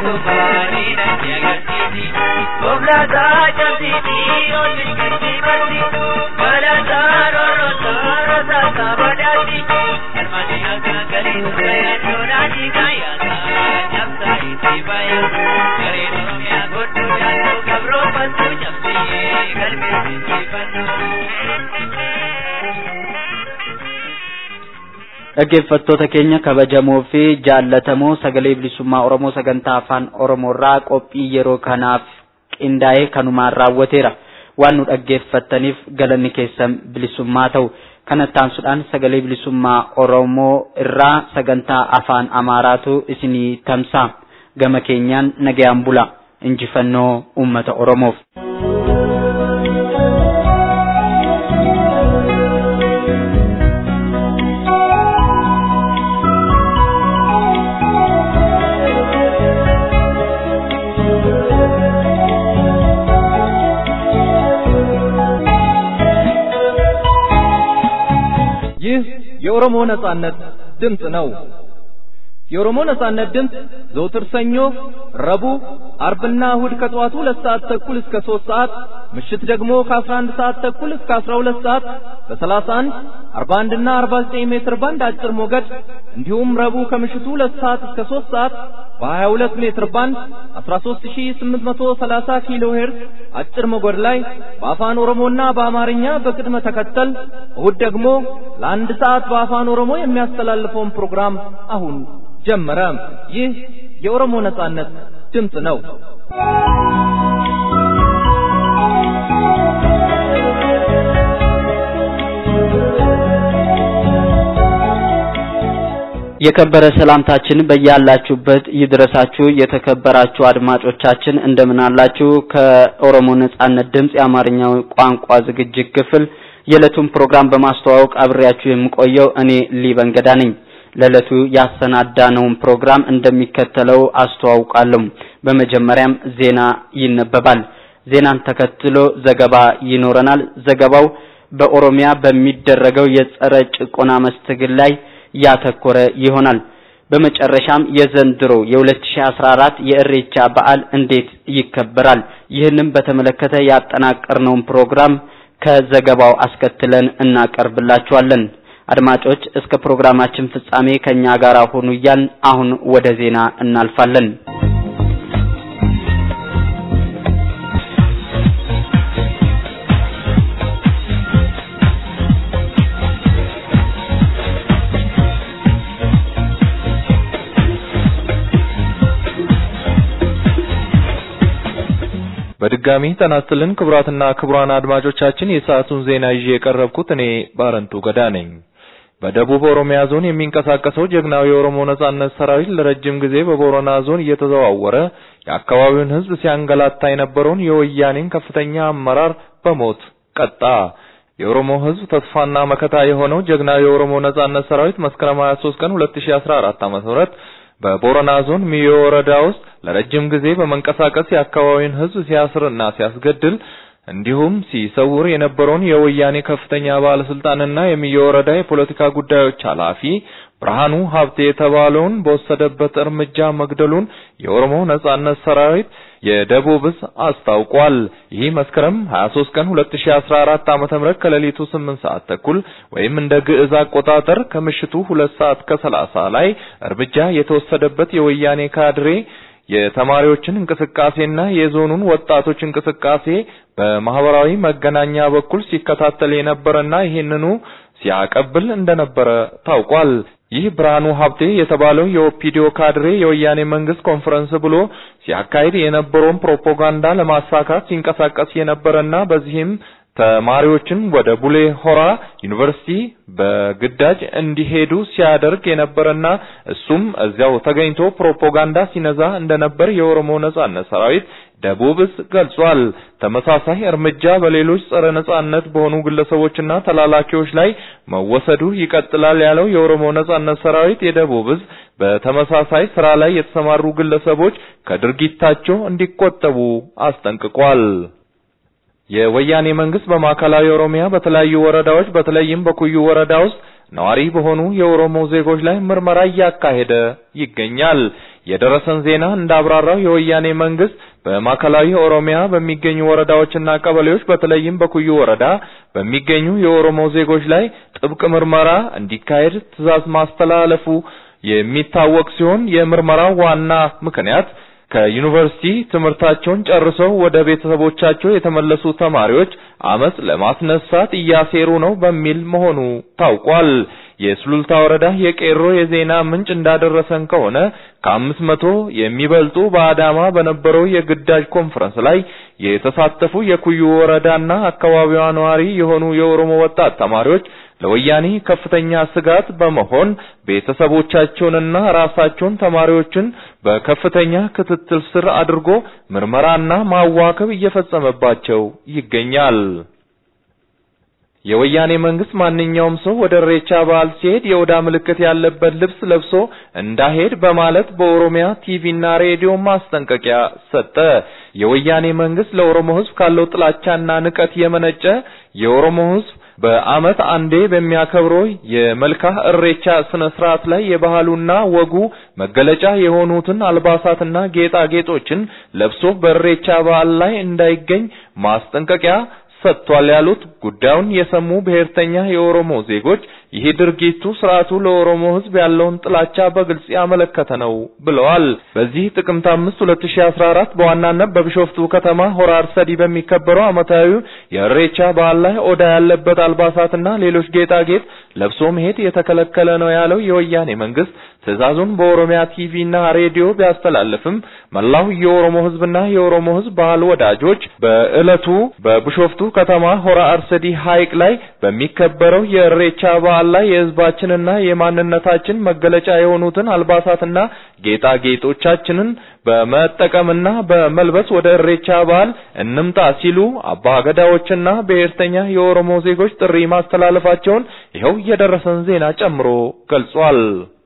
dhaggeeffattoota keenya kabajamoo fi jaallatamoo sagalee bilisummaa oromoo sagantaa afaan oromoorraa qophii yeroo kanaaf qindaa'ee kanumaan raawwateera waan nu dhaggeeffattaniif galanni keessan bilisummaa ta'u kanatti aansuudhaan sagalee bilisummaa oromoo irraa sagantaa afaan amaaraatu isinii tamsa'a gama keenyaan nagayaan bula injifannoo ummata oromoof. ይህ የኦሮሞ ነጻነት ድምፅ ነው። የኦሮሞ ነጻነት ድምፅ ዘውትር ሰኞ፣ ረቡዕ፣ አርብና እሁድ ከጠዋቱ ሁለት ሰዓት ተኩል እስከ ሶስት ሰዓት ምሽት ደግሞ ከአስራ አንድ ሰዓት ተኩል እስከ አስራ ሁለት ሰዓት በሰላሳ አንድ አርባ አንድና አርባ ዘጠኝ ሜትር ባንድ አጭር ሞገድ እንዲሁም ረቡዕ ከምሽቱ ሁለት ሰዓት እስከ ሶስት ሰዓት በሀያ ሁለት ሜትር ባንድ አስራ ሶስት ሺ ስምንት መቶ ሰላሳ ኪሎ ሄርዝ አጭር ሞገድ ላይ በአፋን ኦሮሞና በአማርኛ በቅድመ ተከተል እሁድ ደግሞ ለአንድ ሰዓት በአፋን ኦሮሞ የሚያስተላልፈውን ፕሮግራም አሁን ጀመረ። ይህ የኦሮሞ ነጻነት ድምፅ ነው። የከበረ ሰላምታችን በያላችሁበት ይድረሳችሁ። የተከበራችሁ አድማጮቻችን እንደምን አላችሁ? ከኦሮሞ ነጻነት ድምፅ የአማርኛው ቋንቋ ዝግጅት ክፍል የዕለቱን ፕሮግራም በማስተዋወቅ አብሬያችሁ የምቆየው እኔ ሊበንገዳ ነኝ። ለዕለቱ ያሰናዳነውን ፕሮግራም እንደሚከተለው አስተዋውቃለሁ። በመጀመሪያም ዜና ይነበባል። ዜናን ተከትሎ ዘገባ ይኖረናል። ዘገባው በኦሮሚያ በሚደረገው የጸረ ጭቆና መስትግል ላይ ያተኮረ ይሆናል። በመጨረሻም የዘንድሮ የ2014 የእሬቻ በዓል እንዴት ይከበራል? ይህንም በተመለከተ ያጠናቀርነውን ፕሮግራም ከዘገባው አስከትለን እናቀርብላችኋለን። አድማጮች እስከ ፕሮግራማችን ፍጻሜ ከኛ ጋር ሆኑ እያልን አሁን ወደ ዜና እናልፋለን። በድጋሚ ጤና ይስጥልን ክቡራትና ክቡራን አድማጮቻችን የሰዓቱን ዜና ይዤ የቀረብኩት እኔ ባረንቱ ገዳ ነኝ። በደቡብ ኦሮሚያ ዞን የሚንቀሳቀሰው ጀግናው የኦሮሞ ነጻነት ሰራዊት ለረጅም ጊዜ በቦረና ዞን እየተዘዋወረ የአካባቢውን ሕዝብ ሲያንገላታ የነበረውን የወያኔን ከፍተኛ አመራር በሞት ቀጣ። የኦሮሞ ሕዝብ ተስፋና መከታ የሆነው ጀግናው የኦሮሞ ነጻነት ሰራዊት መስከረም 23 ቀን 2014 ዓ.ም በቦረና ዞን ሚዮ ወረዳ ውስጥ ለረጅም ጊዜ በመንቀሳቀስ የአካባቢውን ሕዝብ ሲያስርና ሲያስገድል እንዲሁም ሲሰውር የነበረውን የወያኔ ከፍተኛ ባለስልጣንና የሚዮ ወረዳ የፖለቲካ ጉዳዮች ኃላፊ ብርሃኑ ሀብቴ የተባለውን በወሰደበት እርምጃ መግደሉን የኦሮሞ ነጻነት ሰራዊት የደቡብ ዕዝ አስታውቋል። ይህ መስከረም 23 ቀን 2014 ዓ.ም ከሌሊቱ 8 ሰዓት ተኩል ወይም እንደ ግዕዝ አቆጣጠር ከምሽቱ 2 ሰዓት ከ30 ላይ እርምጃ የተወሰደበት የወያኔ ካድሬ የተማሪዎችን እንቅስቃሴና የዞኑን ወጣቶች እንቅስቃሴ በማህበራዊ መገናኛ በኩል ሲከታተል የነበረና ይህንኑ ሲያቀብል እንደነበረ ታውቋል። ይህ ብርሃኑ ሀብቴ የተባለው የኦፒዲዮ ካድሬ የወያኔ መንግስት ኮንፈረንስ ብሎ ሲያካሂድ የነበረውን ፕሮፓጋንዳ ለማሳካት ሲንቀሳቀስ የነበረና በዚህም ተማሪዎችን ወደ ቡሌ ሆራ ዩኒቨርሲቲ በግዳጅ እንዲሄዱ ሲያደርግ የነበረና እሱም እዚያው ተገኝቶ ፕሮፓጋንዳ ሲነዛ እንደነበር የኦሮሞ ነጻነት ሰራዊት ደቡብ ዕዝ ገልጿል። ተመሳሳይ እርምጃ በሌሎች ጸረ ነጻነት በሆኑ ግለሰቦችና ተላላኪዎች ላይ መወሰዱ ይቀጥላል ያለው የኦሮሞ ነጻነት ሰራዊት የደቡብ ዕዝ በተመሳሳይ ስራ ላይ የተሰማሩ ግለሰቦች ከድርጊታቸው እንዲቆጠቡ አስጠንቅቋል። የወያኔ መንግስት በማዕከላዊ ኦሮሚያ በተለያዩ ወረዳዎች በተለይም በኩዩ ወረዳ ውስጥ ነዋሪ በሆኑ የኦሮሞ ዜጎች ላይ ምርመራ እያካሄደ ይገኛል። የደረሰን ዜና እንዳብራራው የወያኔ መንግስት በማዕከላዊ ኦሮሚያ በሚገኙ ወረዳዎችና ቀበሌዎች በተለይም በኩዩ ወረዳ በሚገኙ የኦሮሞ ዜጎች ላይ ጥብቅ ምርመራ እንዲካሄድ ትዕዛዝ ማስተላለፉ የሚታወቅ ሲሆን የምርመራው ዋና ምክንያት ከዩኒቨርሲቲ ትምህርታቸውን ጨርሰው ወደ ቤተሰቦቻቸው የተመለሱ ተማሪዎች አመጽ ለማስነሳት እያሴሩ ነው በሚል መሆኑ ታውቋል። የሱሉልታ ወረዳ የቄሮ የዜና ምንጭ እንዳደረሰን ከሆነ ከአምስት መቶ የሚበልጡ በአዳማ በነበረው የግዳጅ ኮንፈረንስ ላይ የተሳተፉ የኩዩ ወረዳና አካባቢዋ ነዋሪ የሆኑ የኦሮሞ ወጣት ተማሪዎች ለወያኔ ከፍተኛ ስጋት በመሆን ቤተሰቦቻቸውንና ራሳቸውን ተማሪዎችን በከፍተኛ ክትትል ስር አድርጎ ምርመራና ማዋከብ እየፈጸመባቸው ይገኛል። የወያኔ መንግስት ማንኛውም ሰው ወደ ኢሬቻ በዓል ሲሄድ የኦዳ ምልክት ያለበት ልብስ ለብሶ እንዳሄድ በማለት በኦሮሚያ ቲቪና ሬዲዮ ማስጠንቀቂያ ሰጠ። የወያኔ መንግስት ለኦሮሞ ሕዝብ ካለው ጥላቻና ንቀት የመነጨ የኦሮሞ ሕዝብ በአመት አንዴ በሚያከብረው የመልካ እሬቻ ስነ ስርዓት ላይ የባህሉና ወጉ መገለጫ የሆኑትን አልባሳትና ጌጣጌጦችን ለብሶ በእሬቻ በዓል ላይ እንዳይገኝ ማስጠንቀቂያ ሰጥቷል ያሉት ጉዳዩን የሰሙ ብሔርተኛ የኦሮሞ ዜጎች ይህ ድርጊቱ ስርዓቱ ለኦሮሞ ህዝብ ያለውን ጥላቻ በግልጽ ያመለከተ ነው ብለዋል። በዚህ ጥቅምት 5 2014 በዋናነት በቢሾፍቱ ከተማ ሆራ አርሰዲ በሚከበረው ዓመታዊ የእሬቻ በዓል ላይ ኦዳ ያለበት አልባሳትና ሌሎች ጌጣጌጥ ለብሶ መሄድ የተከለከለ ነው ያለው የወያኔ መንግስት ትዕዛዙን በኦሮሚያ ቲቪና ሬዲዮ ቢያስተላልፍም መላው የኦሮሞ ህዝብና የኦሮሞ ህዝብ ባህል ወዳጆች በዕለቱ በቢሾፍቱ ከተማ ሆራ አርሰዲ ሐይቅ ላይ በሚከበረው የእሬቻ በዓል ላይ የህዝባችንና የማንነታችን መገለጫ የሆኑትን አልባሳትና ጌጣጌጦቻችንን በመጠቀምና በመልበስ ወደ እሬቻ በዓል እንምጣ ሲሉ አባገዳዎችና ብሔርተኛ የኦሮሞ ዜጎች ጥሪ ማስተላለፋቸውን ይኸው የደረሰን ዜና ጨምሮ ገልጿል።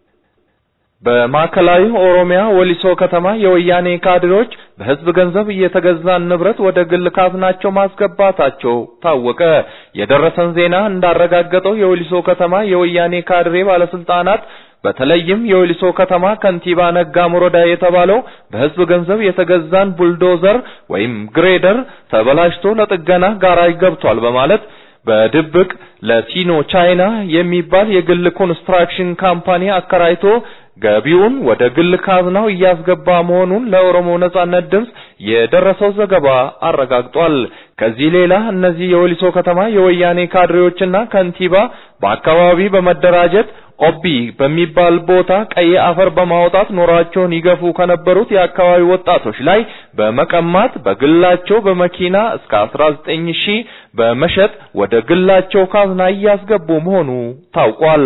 በማዕከላዊ ኦሮሚያ ወሊሶ ከተማ የወያኔ ካድሬዎች በህዝብ ገንዘብ እየተገዛን ንብረት ወደ ግል ካዝናቸው ማስገባታቸው ታወቀ። የደረሰን ዜና እንዳረጋገጠው የወሊሶ ከተማ የወያኔ ካድሬ ባለስልጣናት በተለይም የወሊሶ ከተማ ከንቲባ ነጋ ሞሮዳ የተባለው በህዝብ ገንዘብ የተገዛን ቡልዶዘር ወይም ግሬደር ተበላሽቶ ለጥገና ጋራጅ ገብቷል በማለት በድብቅ ለሲኖ ቻይና የሚባል የግል ኮንስትራክሽን ካምፓኒ አከራይቶ ገቢውን ወደ ግል ካዝናው እያስገባ መሆኑን ለኦሮሞ ነጻነት ድምፅ የደረሰው ዘገባ አረጋግጧል። ከዚህ ሌላ እነዚህ የወሊሶ ከተማ የወያኔ ካድሬዎችና ከንቲባ በአካባቢ በመደራጀት ኦቢ በሚባል ቦታ ቀይ አፈር በማውጣት ኖሯቸውን ይገፉ ከነበሩት የአካባቢ ወጣቶች ላይ በመቀማት በግላቸው በመኪና እስከ 19 ሺህ በመሸጥ ወደ ግላቸው ካዝና እያስገቡ መሆኑ ታውቋል።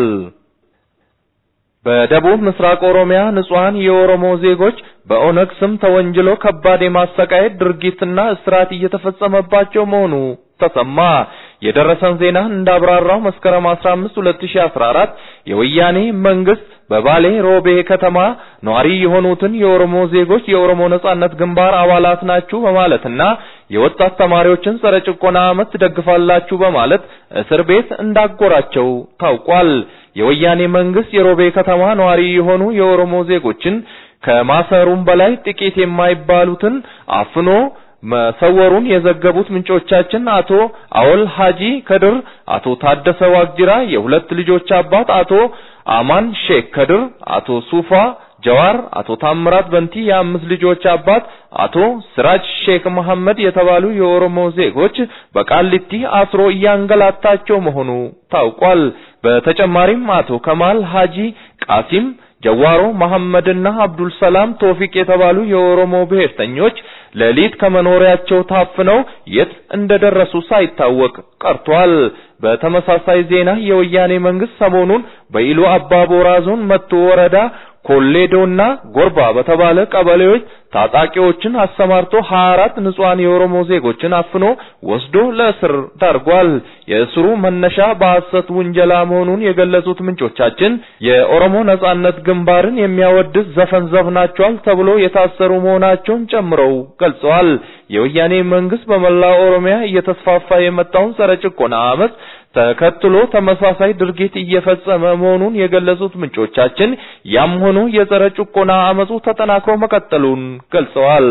በደቡብ ምስራቅ ኦሮሚያ ንጹሃን የኦሮሞ ዜጎች በኦነግ ስም ተወንጅሎ ከባድ የማሰቃየት ድርጊትና እስራት እየተፈጸመባቸው መሆኑ ተሰማ። የደረሰን ዜና እንዳብራራው መስከረም 15 2014 የወያኔ መንግስት በባሌ ሮቤ ከተማ ነዋሪ የሆኑትን የኦሮሞ ዜጎች የኦሮሞ ነጻነት ግንባር አባላት ናችሁ በማለትና የወጣት ተማሪዎችን ጸረ ጭቆና አመት ትደግፋላችሁ በማለት እስር ቤት እንዳጎራቸው ታውቋል። የወያኔ መንግስት የሮቤ ከተማ ነዋሪ የሆኑ የኦሮሞ ዜጎችን ከማሰሩም በላይ ጥቂት የማይባሉትን አፍኖ መሰወሩን የዘገቡት ምንጮቻችን አቶ አወል ሀጂ ከድር፣ አቶ ታደሰ ዋቅጅራ የሁለት ልጆች አባት አቶ አማን ሼክ ከድር፣ አቶ ሱፋ ጀዋር፣ አቶ ታምራት በንቲ የአምስት ልጆች አባት አቶ ስራጅ ሼክ መሐመድ የተባሉ የኦሮሞ ዜጎች በቃሊቲ አስሮ እያንገላታቸው መሆኑ ታውቋል። በተጨማሪም አቶ ከማል ሀጂ ቃሲም ጀዋሮ መሐመድና አብዱል ሰላም ቶፊቅ የተባሉ የኦሮሞ ብሔርተኞች ሌሊት ከመኖሪያቸው ታፍነው የት እንደደረሱ ሳይታወቅ ቀርቷል። በተመሳሳይ ዜና የወያኔ መንግስት ሰሞኑን በኢሉ አባቦራ ዞን መቶ ወረዳ ኮሌዶና ጎርባ በተባለ ቀበሌዎች ታጣቂዎችን አሰማርቶ 24 ንጹሃን የኦሮሞ ዜጎችን አፍኖ ወስዶ ለእስር ዳርጓል። የእስሩ መነሻ በሐሰት ውንጀላ መሆኑን የገለጹት ምንጮቻችን የኦሮሞ ነጻነት ግንባርን የሚያወድስ ዘፈን ዘፍናቸዋል ተብሎ የታሰሩ መሆናቸውን ጨምረው ገልጸዋል። የወያኔ መንግስት በመላ ኦሮሚያ እየተስፋፋ የመጣውን ጸረ ጭቆና አመፅ ተከትሎ ተመሳሳይ ድርጊት እየፈጸመ መሆኑን የገለጹት ምንጮቻችን ያም ሆኖ የጸረ ጭቆና አመፁ ተጠናክሮ መቀጠሉን ገልጸዋል።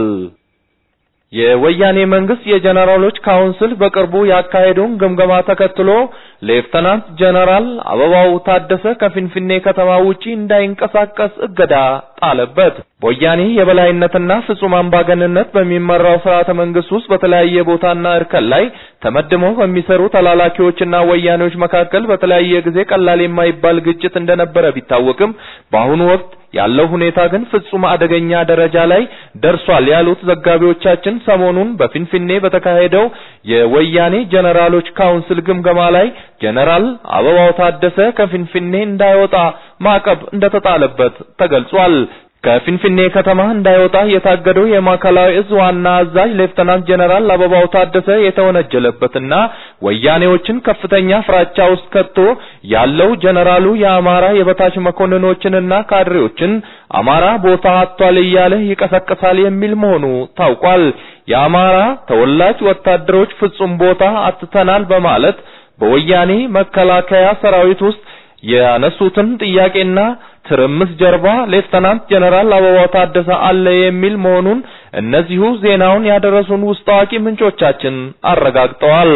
የወያኔ መንግስት የጀነራሎች ካውንስል በቅርቡ ያካሄደውን ግምገማ ተከትሎ ሌፍተናንት ጀነራል አበባው ታደሰ ከፊንፊኔ ከተማ ውጪ እንዳይንቀሳቀስ እገዳ ጣለበት። በወያኔ የበላይነትና ፍጹም አምባገንነት በሚመራው ስርዓተ መንግስት ውስጥ በተለያየ ቦታና እርከን ላይ ተመድበው በሚሰሩ ተላላኪዎችና ወያኔዎች መካከል በተለያየ ጊዜ ቀላል የማይባል ግጭት እንደነበረ ቢታወቅም በአሁኑ ወቅት ያለው ሁኔታ ግን ፍጹም አደገኛ ደረጃ ላይ ደርሷል ያሉት ዘጋቢዎቻችን ሰሞኑን በፊንፊኔ በተካሄደው የወያኔ ጀነራሎች ካውንስል ግምገማ ላይ ጀነራል አበባው ታደሰ ከፊንፊኔ እንዳይወጣ ማዕቀብ እንደተጣለበት ተገልጿል። ከፊንፊኔ ከተማ እንዳይወጣ የታገደው የማዕከላዊ እዝ ዋና አዛዥ ሌፍተናንት ጀነራል አበባው ታደሰ የተወነጀለበትና ወያኔዎችን ከፍተኛ ፍራቻ ውስጥ ከቶ ያለው ጀነራሉ የአማራ የበታች መኮንኖችንና ካድሬዎችን አማራ ቦታ አጥቷል እያለ ይቀሰቅሳል የሚል መሆኑ ታውቋል። የአማራ ተወላጅ ወታደሮች ፍጹም ቦታ አጥተናል በማለት በወያኔ መከላከያ ሰራዊት ውስጥ ያነሱትን ጥያቄና ትርምስ ጀርባ ሌፍተናንት ጀነራል አበባው ታደሰ አለ የሚል መሆኑን እነዚሁ ዜናውን ያደረሱን ውስጥ አዋቂ ምንጮቻችን አረጋግጠዋል።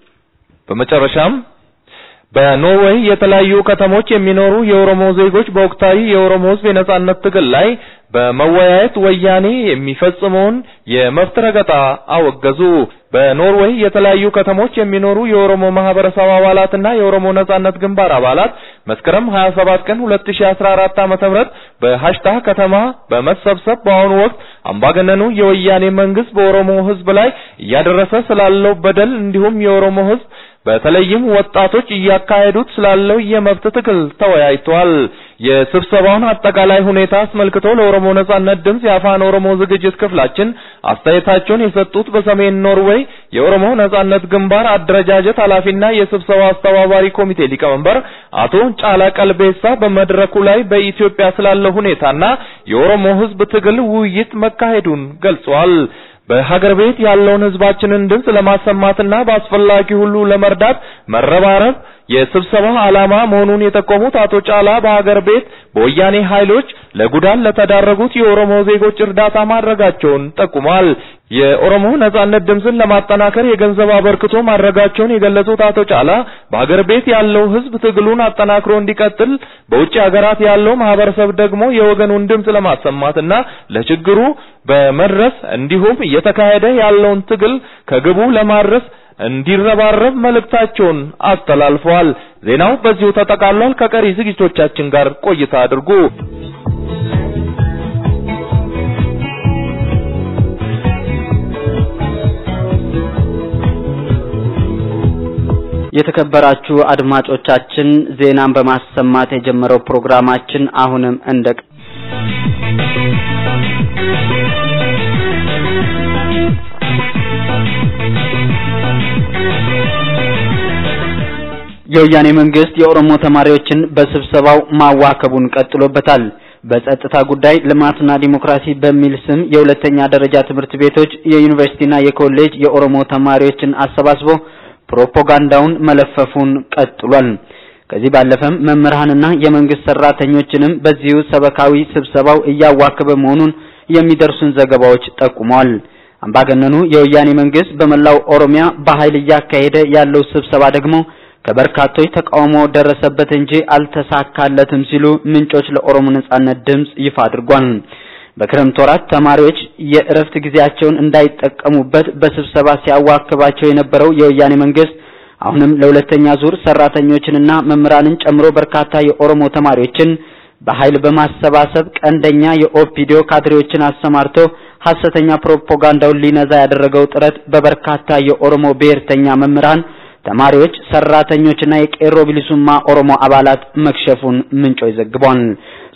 በመጨረሻም በኖርዌይ የተለያዩ ከተሞች የሚኖሩ የኦሮሞ ዜጎች በወቅታዊ የኦሮሞ ሕዝብ የነጻነት ትግል ላይ በመወያየት ወያኔ የሚፈጽመውን የመብት ረገጣ አወገዙ። በኖርዌይ የተለያዩ ከተሞች የሚኖሩ የኦሮሞ ማህበረሰብ አባላትና የኦሮሞ ነጻነት ግንባር አባላት መስከረም 27 ቀን 2014 ዓ.ም በሃሽታ ከተማ በመሰብሰብ በአሁኑ ወቅት አምባገነኑ የወያኔ መንግስት በኦሮሞ ህዝብ ላይ እያደረሰ ስላለው በደል እንዲሁም የኦሮሞ ህዝብ በተለይም ወጣቶች እያካሄዱት ስላለው የመብት ትግል ተወያይተዋል። የስብሰባውን አጠቃላይ ሁኔታ አስመልክቶ ለኦሮሞ ነጻነት ድምጽ የአፋን ኦሮሞ ዝግጅት ክፍላችን አስተያየታቸውን የሰጡት በሰሜን ኖርዌይ የኦሮሞ ነጻነት ግንባር አደረጃጀት ኃላፊና የስብሰባው አስተባባሪ ኮሚቴ ሊቀመንበር አቶ ጫላ ቀልቤሳ በመድረኩ ላይ በኢትዮጵያ ስላለው ሁኔታና የኦሮሞ ህዝብ ትግል ውይይት መካሄዱን ገልጸዋል። በሀገር ቤት ያለውን ህዝባችንን ድምጽ ለማሰማትና በአስፈላጊ ሁሉ ለመርዳት መረባረብ የስብሰባው ዓላማ መሆኑን የጠቆሙት አቶ ጫላ በሀገር ቤት በወያኔ ኃይሎች ለጉዳት ለተዳረጉት የኦሮሞ ዜጎች እርዳታ ማድረጋቸውን ጠቁሟል። የኦሮሞ ነጻነት ድምፅን ለማጠናከር የገንዘብ አበርክቶ ማድረጋቸውን የገለጹት አቶ ጫላ በሀገር ቤት ያለው ህዝብ ትግሉን አጠናክሮ እንዲቀጥል፣ በውጭ ሀገራት ያለው ማህበረሰብ ደግሞ የወገኑን ድምፅ ለማሰማትና ለችግሩ በመድረስ እንዲሁም እየተካሄደ ያለውን ትግል ከግቡ ለማድረስ እንዲረባረብ መልእክታቸውን አስተላልፈዋል። ዜናው በዚሁ ተጠቃሏል። ከቀሪ ዝግጅቶቻችን ጋር ቆይታ አድርጉ። የተከበራችሁ አድማጮቻችን ዜናን በማሰማት የጀመረው ፕሮግራማችን አሁንም እንደ የወያኔ መንግስት የኦሮሞ ተማሪዎችን በስብሰባው ማዋከቡን ቀጥሎበታል። በጸጥታ ጉዳይ ልማትና ዲሞክራሲ በሚል ስም የሁለተኛ ደረጃ ትምህርት ቤቶች የዩኒቨርሲቲና የኮሌጅ የኦሮሞ ተማሪዎችን አሰባስቦ ፕሮፓጋንዳውን መለፈፉን ቀጥሏል። ከዚህ ባለፈም መምህራንና የመንግስት ሰራተኞችንም በዚሁ ሰበካዊ ስብሰባው እያዋከበ መሆኑን የሚደርሱን ዘገባዎች ጠቁመዋል። አምባገነኑ የወያኔ መንግስት በመላው ኦሮሚያ በኃይል እያካሄደ ያለው ስብሰባ ደግሞ ከበርካቶች ተቃውሞ ደረሰበት እንጂ አልተሳካለትም ሲሉ ምንጮች ለኦሮሞ ነጻነት ድምጽ ይፋ አድርጓል። በክረምት ወራት ተማሪዎች የእረፍት ጊዜያቸውን እንዳይጠቀሙበት በስብሰባ ሲያዋክባቸው የነበረው የወያኔ መንግስት አሁንም ለሁለተኛ ዙር ሰራተኞችንና መምህራንን ጨምሮ በርካታ የኦሮሞ ተማሪዎችን በኃይል በማሰባሰብ ቀንደኛ የኦፒዲዮ ካድሬዎችን አሰማርቶ ሐሰተኛ ፕሮፓጋንዳውን ሊነዛ ያደረገው ጥረት በበርካታ የኦሮሞ ብሔርተኛ መምህራን ተማሪዎች፣ ሰራተኞችና የቄሮ ቢሊሱማ ኦሮሞ አባላት መክሸፉን ምንጮች ዘግቧል።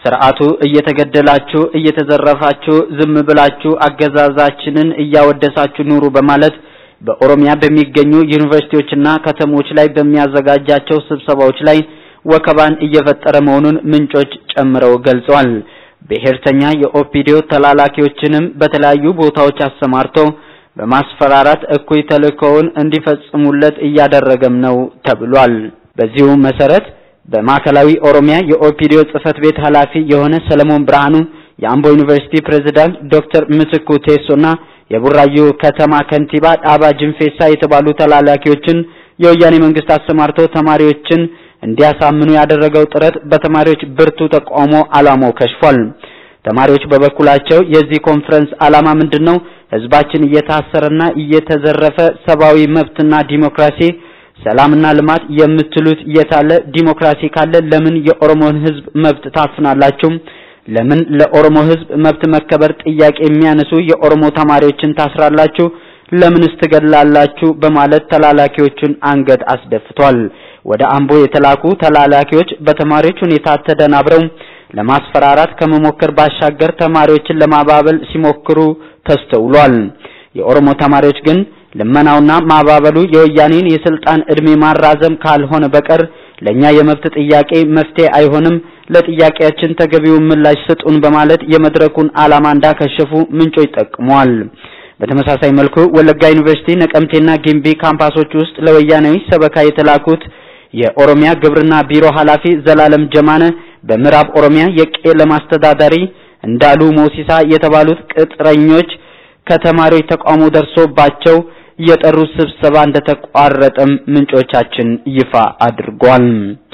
ስርዓቱ እየተገደላችሁ እየተዘረፋችሁ ዝም ብላችሁ አገዛዛችንን እያወደሳችሁ ኑሩ በማለት በኦሮሚያ በሚገኙ ዩኒቨርሲቲዎችና ከተሞች ላይ በሚያዘጋጃቸው ስብሰባዎች ላይ ወከባን እየፈጠረ መሆኑን ምንጮች ጨምረው ገልጸዋል። ብሔርተኛ የኦፒዲዮ ተላላኪዎችንም በተለያዩ ቦታዎች አሰማርቶ በማስፈራራት እኩይ ተልእኮውን እንዲፈጽሙለት እያደረገም ነው ተብሏል። በዚሁ መሰረት በማዕከላዊ ኦሮሚያ የኦፒዲዮ ጽህፈት ቤት ኃላፊ የሆነ ሰለሞን ብርሃኑ፣ የአምቦ ዩኒቨርሲቲ ፕሬዝዳንት ዶክተር ምትኩ ቴሶና የቡራዩ ከተማ ከንቲባ ዳባ ጅንፌሳ የተባሉ ተላላኪዎችን የወያኔ መንግስት አሰማርቶ ተማሪዎችን እንዲያሳምኑ ያደረገው ጥረት በተማሪዎች ብርቱ ተቃውሞ ዓላማው ከሽፏል። ተማሪዎች በበኩላቸው የዚህ ኮንፈረንስ ዓላማ ምንድነው? ህዝባችን እየታሰረና እየተዘረፈ ሰብአዊ መብትና ዲሞክራሲ ሰላምና ልማት የምትሉት የታለ? ዲሞክራሲ ካለ ለምን የኦሮሞን ህዝብ መብት ታፍናላችሁ? ለምን ለኦሮሞ ህዝብ መብት መከበር ጥያቄ የሚያነሱ የኦሮሞ ተማሪዎችን ታስራላችሁ? ለምንስ ትገድላላችሁ? በማለት ተላላኪዎቹን አንገት አስደፍቷል። ወደ አምቦ የተላኩ ተላላኪዎች በተማሪዎች ሁኔታ ተደናብረው ለማስፈራራት ከመሞከር ባሻገር ተማሪዎችን ለማባበል ሲሞክሩ ተስተውሏል። የኦሮሞ ተማሪዎች ግን ልመናውና ማባበሉ የወያኔን የስልጣን እድሜ ማራዘም ካልሆነ በቀር ለኛ የመብት ጥያቄ መፍትሄ አይሆንም፣ ለጥያቄያችን ተገቢውን ምላሽ ስጡን በማለት የመድረኩን ዓላማ እንዳከሸፉ ምንጮች ጠቅመዋል። በተመሳሳይ መልኩ ወለጋ ዩኒቨርሲቲ፣ ነቀምቴና ጊምቢ ካምፓሶች ውስጥ ለወያኔዊ ሰበካ የተላኩት የኦሮሚያ ግብርና ቢሮ ኃላፊ ዘላለም ጀማነ በምዕራብ ኦሮሚያ የቄለም አስተዳዳሪ እንዳሉ ሞሲሳ የተባሉት ቅጥረኞች ከተማሪዎች ተቃውሞ ደርሶባቸው የጠሩት ስብሰባ እንደተቋረጠም ምንጮቻችን ይፋ አድርጓል።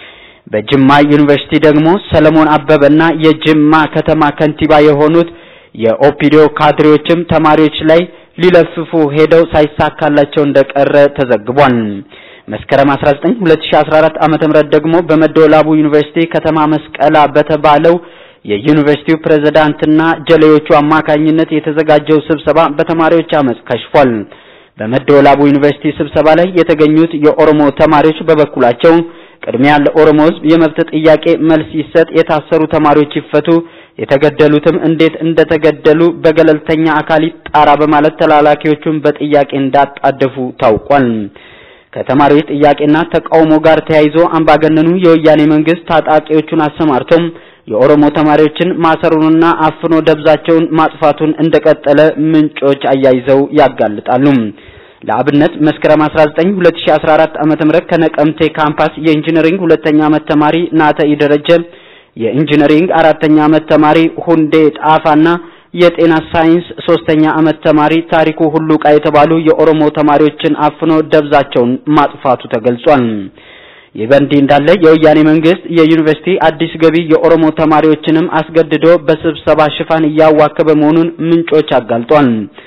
በጅማ ዩኒቨርሲቲ ደግሞ ሰለሞን አበበና የጅማ ከተማ ከንቲባ የሆኑት የኦፒዲዮ ካድሬዎችም ተማሪዎች ላይ ሊለፍፉ ሄደው ሳይሳካላቸው እንደቀረ ተዘግቧል። መስከረም 19 2014 ዓመተ ምህረት ደግሞ በመደወላቡ ዩኒቨርሲቲ ከተማ መስቀላ በተባለው የዩኒቨርሲቲው ፕሬዝዳንትና ጀሌዎቹ አማካኝነት የተዘጋጀው ስብሰባ በተማሪዎች አመጽ ከሽፏል። በመደወላቡ ዩኒቨርሲቲ ስብሰባ ላይ የተገኙት የኦሮሞ ተማሪዎች በበኩላቸው ቅድሚያ ለኦሮሞ ሕዝብ የመብት ጥያቄ መልስ ይሰጥ፣ የታሰሩ ተማሪዎች ይፈቱ፣ የተገደሉትም እንዴት እንደተገደሉ በገለልተኛ አካል ይጣራ በማለት ተላላኪዎቹን በጥያቄ እንዳጣደፉ ታውቋል። ከተማሪዎች ጥያቄና ተቃውሞ ጋር ተያይዞ አምባገነኑ የወያኔ መንግስት ታጣቂዎቹን አሰማርቶም የኦሮሞ ተማሪዎችን ማሰሩንና አፍኖ ደብዛቸውን ማጥፋቱን እንደቀጠለ ምንጮች አያይዘው ያጋልጣሉ። ለአብነት መስከረም 19 2014 ዓመተ ምህረት ከነቀምቴ ካምፓስ የኢንጂነሪንግ ሁለተኛ ዓመት ተማሪ ናተ ይደረጀ፣ የኢንጂነሪንግ አራተኛ ዓመት ተማሪ ሁንዴ ጣፋና የጤና ሳይንስ ሶስተኛ ዓመት ተማሪ ታሪኩ ሁሉቃ የተባሉ የኦሮሞ ተማሪዎችን አፍኖ ደብዛቸውን ማጥፋቱ ተገልጿል። ይህ በእንዲህ እንዳለ የወያኔ መንግስት የዩኒቨርሲቲ አዲስ ገቢ የኦሮሞ ተማሪዎችንም አስገድዶ በስብሰባ ሽፋን እያዋከበ መሆኑን ምንጮች አጋልጧል።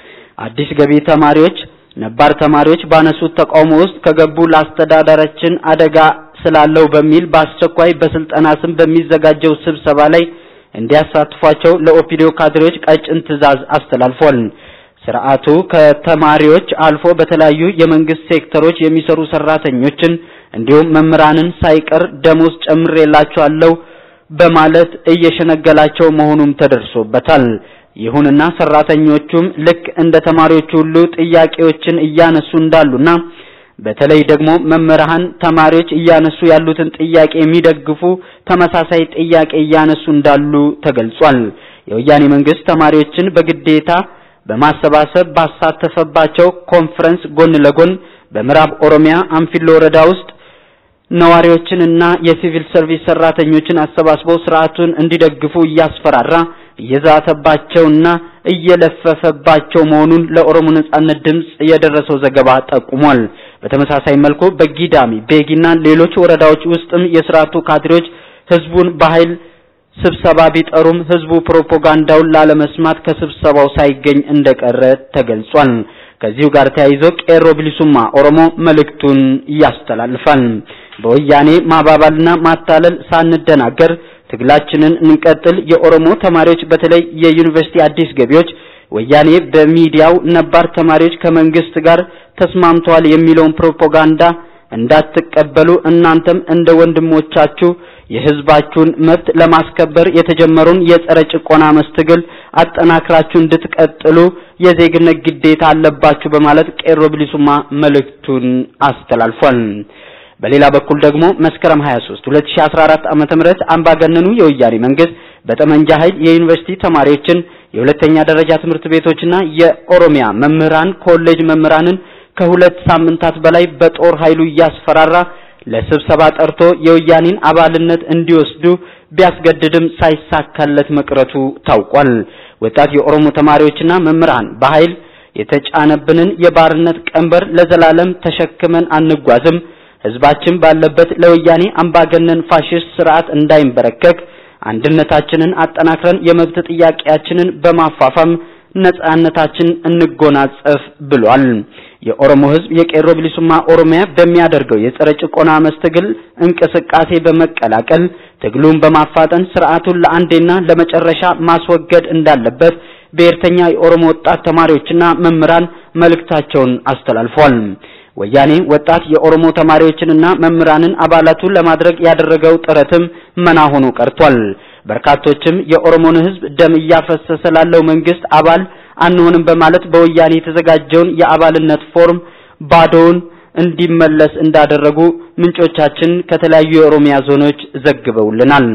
አዲስ ገቢ ተማሪዎች ነባር ተማሪዎች ባነሱት ተቃውሞ ውስጥ ከገቡ ለአስተዳደራችን አደጋ ስላለው በሚል በአስቸኳይ በስልጠና ስም በሚዘጋጀው ስብሰባ ላይ እንዲያሳትፏቸው ለኦፒዲዮ ካድሬዎች ቀጭን ትዕዛዝ አስተላልፏል። ስርዓቱ ከተማሪዎች አልፎ በተለያዩ የመንግስት ሴክተሮች የሚሰሩ ሰራተኞችን እንዲሁም መምህራንን ሳይቀር ደሞዝ ጨምሬላችኋለሁ በማለት እየሸነገላቸው መሆኑም ተደርሶበታል። ይሁንና ሰራተኞቹም ልክ እንደ ተማሪዎቹ ሁሉ ጥያቄዎችን እያነሱ እንዳሉና በተለይ ደግሞ መምህራን ተማሪዎች እያነሱ ያሉትን ጥያቄ የሚደግፉ ተመሳሳይ ጥያቄ እያነሱ እንዳሉ ተገልጿል። የወያኔ መንግስት ተማሪዎችን በግዴታ በማሰባሰብ ባሳተፈባቸው ኮንፈረንስ ጎን ለጎን በምዕራብ ኦሮሚያ አንፊሎ ወረዳ ውስጥ ነዋሪዎችንና የሲቪል ሰርቪስ ሰራተኞችን አሰባስበው ስርዓቱን እንዲደግፉ እያስፈራራ እየዛተባቸውና እየለፈፈባቸው መሆኑን ለኦሮሞ ነጻነት ድምጽ የደረሰው ዘገባ ጠቁሟል። በተመሳሳይ መልኩ በጊዳሚ ቤጊና ሌሎች ወረዳዎች ውስጥም የስርዓቱ ካድሬዎች ህዝቡን በኃይል ስብሰባ ቢጠሩም ህዝቡ ፕሮፓጋንዳውን ላለመስማት ከስብሰባው ሳይገኝ እንደቀረ ተገልጿል። ከዚሁ ጋር ተያይዞ ቄሮ ብሊሱማ ኦሮሞ መልእክቱን ያስተላልፋል። በወያኔ ማባባልና ማታለል ሳንደናገር ትግላችንን እንቀጥል። የኦሮሞ ተማሪዎች በተለይ የዩኒቨርሲቲ አዲስ ገቢዎች ወያኔ በሚዲያው ነባር ተማሪዎች ከመንግስት ጋር ተስማምተዋል የሚለውን ፕሮፓጋንዳ እንዳትቀበሉ እናንተም እንደ ወንድሞቻችሁ የህዝባችሁን መብት ለማስከበር የተጀመረውን የጸረ ጭቆና መስትግል አጠናክራችሁ እንድትቀጥሉ የዜግነት ግዴታ አለባችሁ በማለት ቄሮ ብሊሱማ መልእክቱን አስተላልፏል። በሌላ በኩል ደግሞ መስከረም 23 2014 ዓመተ ምህረት አምባገነኑ የወያኔ መንግስት በጠመንጃ ኃይል የዩኒቨርሲቲ ተማሪዎችን የሁለተኛ ደረጃ ትምህርት ቤቶችና የኦሮሚያ መምህራን ኮሌጅ መምህራንን ከሁለት ሳምንታት በላይ በጦር ኃይሉ እያስፈራራ ለስብሰባ ጠርቶ የወያኔን አባልነት እንዲወስዱ ቢያስገድድም ሳይሳካለት መቅረቱ ታውቋል። ወጣት የኦሮሞ ተማሪዎችና መምህራን በኃይል የተጫነብንን የባርነት ቀንበር ለዘላለም ተሸክመን አንጓዝም፣ ህዝባችን ባለበት ለወያኔ አምባገነን ፋሽስት ስርዓት እንዳይንበረከክ አንድነታችንን አጠናክረን የመብት ጥያቄያችንን በማፋፋም ነጻነታችን እንጎናጸፍ ብሏል። የኦሮሞ ህዝብ የቄሮ ብሊሱማ ኦሮሚያ በሚያደርገው የጸረ ጭቆና መስትግል እንቅስቃሴ በመቀላቀል ትግሉን በማፋጠን ስርዓቱን ለአንዴና ለመጨረሻ ማስወገድ እንዳለበት ብሔርተኛ የኦሮሞ ወጣት ተማሪዎችና መምህራን መልእክታቸውን አስተላልፏል። ወያኔ ወጣት የኦሮሞ ተማሪዎችንና መምህራንን አባላቱን ለማድረግ ያደረገው ጥረትም መና ሆኖ ቀርቷል። በርካቶችም የኦሮሞን ህዝብ ደም እያፈሰሰ ላለው መንግስት አባል አንሆንም በማለት በወያኔ የተዘጋጀውን የአባልነት ፎርም ባዶውን እንዲመለስ እንዳደረጉ ምንጮቻችን ከተለያዩ የኦሮሚያ ዞኖች ዘግበውልናል።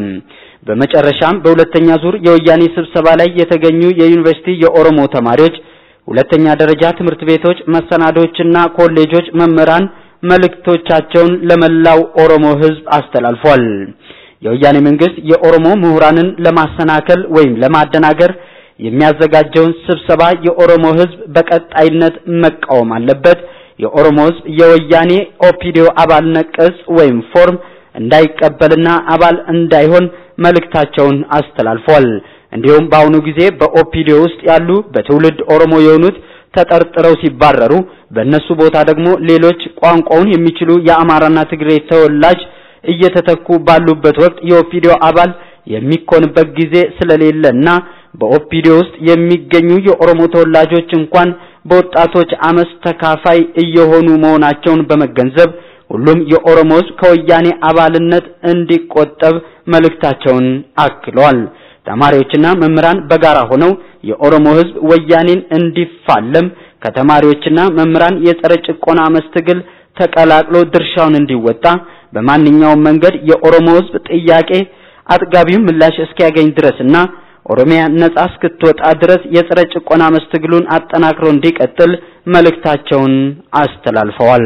በመጨረሻም በሁለተኛ ዙር የወያኔ ስብሰባ ላይ የተገኙ የዩኒቨርሲቲ የኦሮሞ ተማሪዎች ሁለተኛ ደረጃ ትምህርት ቤቶች፣ መሰናዶችና ኮሌጆች መምህራን መልእክቶቻቸውን ለመላው ኦሮሞ ህዝብ አስተላልፏል። የወያኔ መንግስት የኦሮሞ ምሁራንን ለማሰናከል ወይም ለማደናገር የሚያዘጋጀውን ስብሰባ የኦሮሞ ህዝብ በቀጣይነት መቃወም አለበት። የኦሮሞ ህዝብ የወያኔ ኦፒዲዮ አባልነት ቅጽ ወይም ፎርም እንዳይቀበልና አባል እንዳይሆን መልእክታቸውን አስተላልፏል። እንዲሁም በአሁኑ ጊዜ በኦፒዲዮ ውስጥ ያሉ በትውልድ ኦሮሞ የሆኑት ተጠርጥረው ሲባረሩ በእነሱ ቦታ ደግሞ ሌሎች ቋንቋውን የሚችሉ የአማራና ትግሬ ተወላጅ እየተተኩ ባሉበት ወቅት የኦፒዲዮ አባል የሚኮንበት ጊዜ ስለሌለና በኦፒዲዮ ውስጥ የሚገኙ የኦሮሞ ተወላጆች እንኳን በወጣቶች አመፅ ተካፋይ እየሆኑ መሆናቸውን በመገንዘብ ሁሉም የኦሮሞ ህዝብ ከወያኔ አባልነት እንዲቆጠብ መልእክታቸውን አክለዋል። ተማሪዎችና መምህራን በጋራ ሆነው የኦሮሞ ህዝብ ወያኔን እንዲፋለም ከተማሪዎችና መምህራን የጸረ ጭቆና መስትግል ተቀላቅሎ ድርሻውን እንዲወጣ በማንኛውም መንገድ የኦሮሞ ህዝብ ጥያቄ አጥጋቢው ምላሽ እስኪያገኝ ድረስና ኦሮሚያ ነጻ እስክትወጣ ድረስ የጸረ ጭቆና መስትግሉን አጠናክሮ እንዲቀጥል መልእክታቸውን አስተላልፈዋል።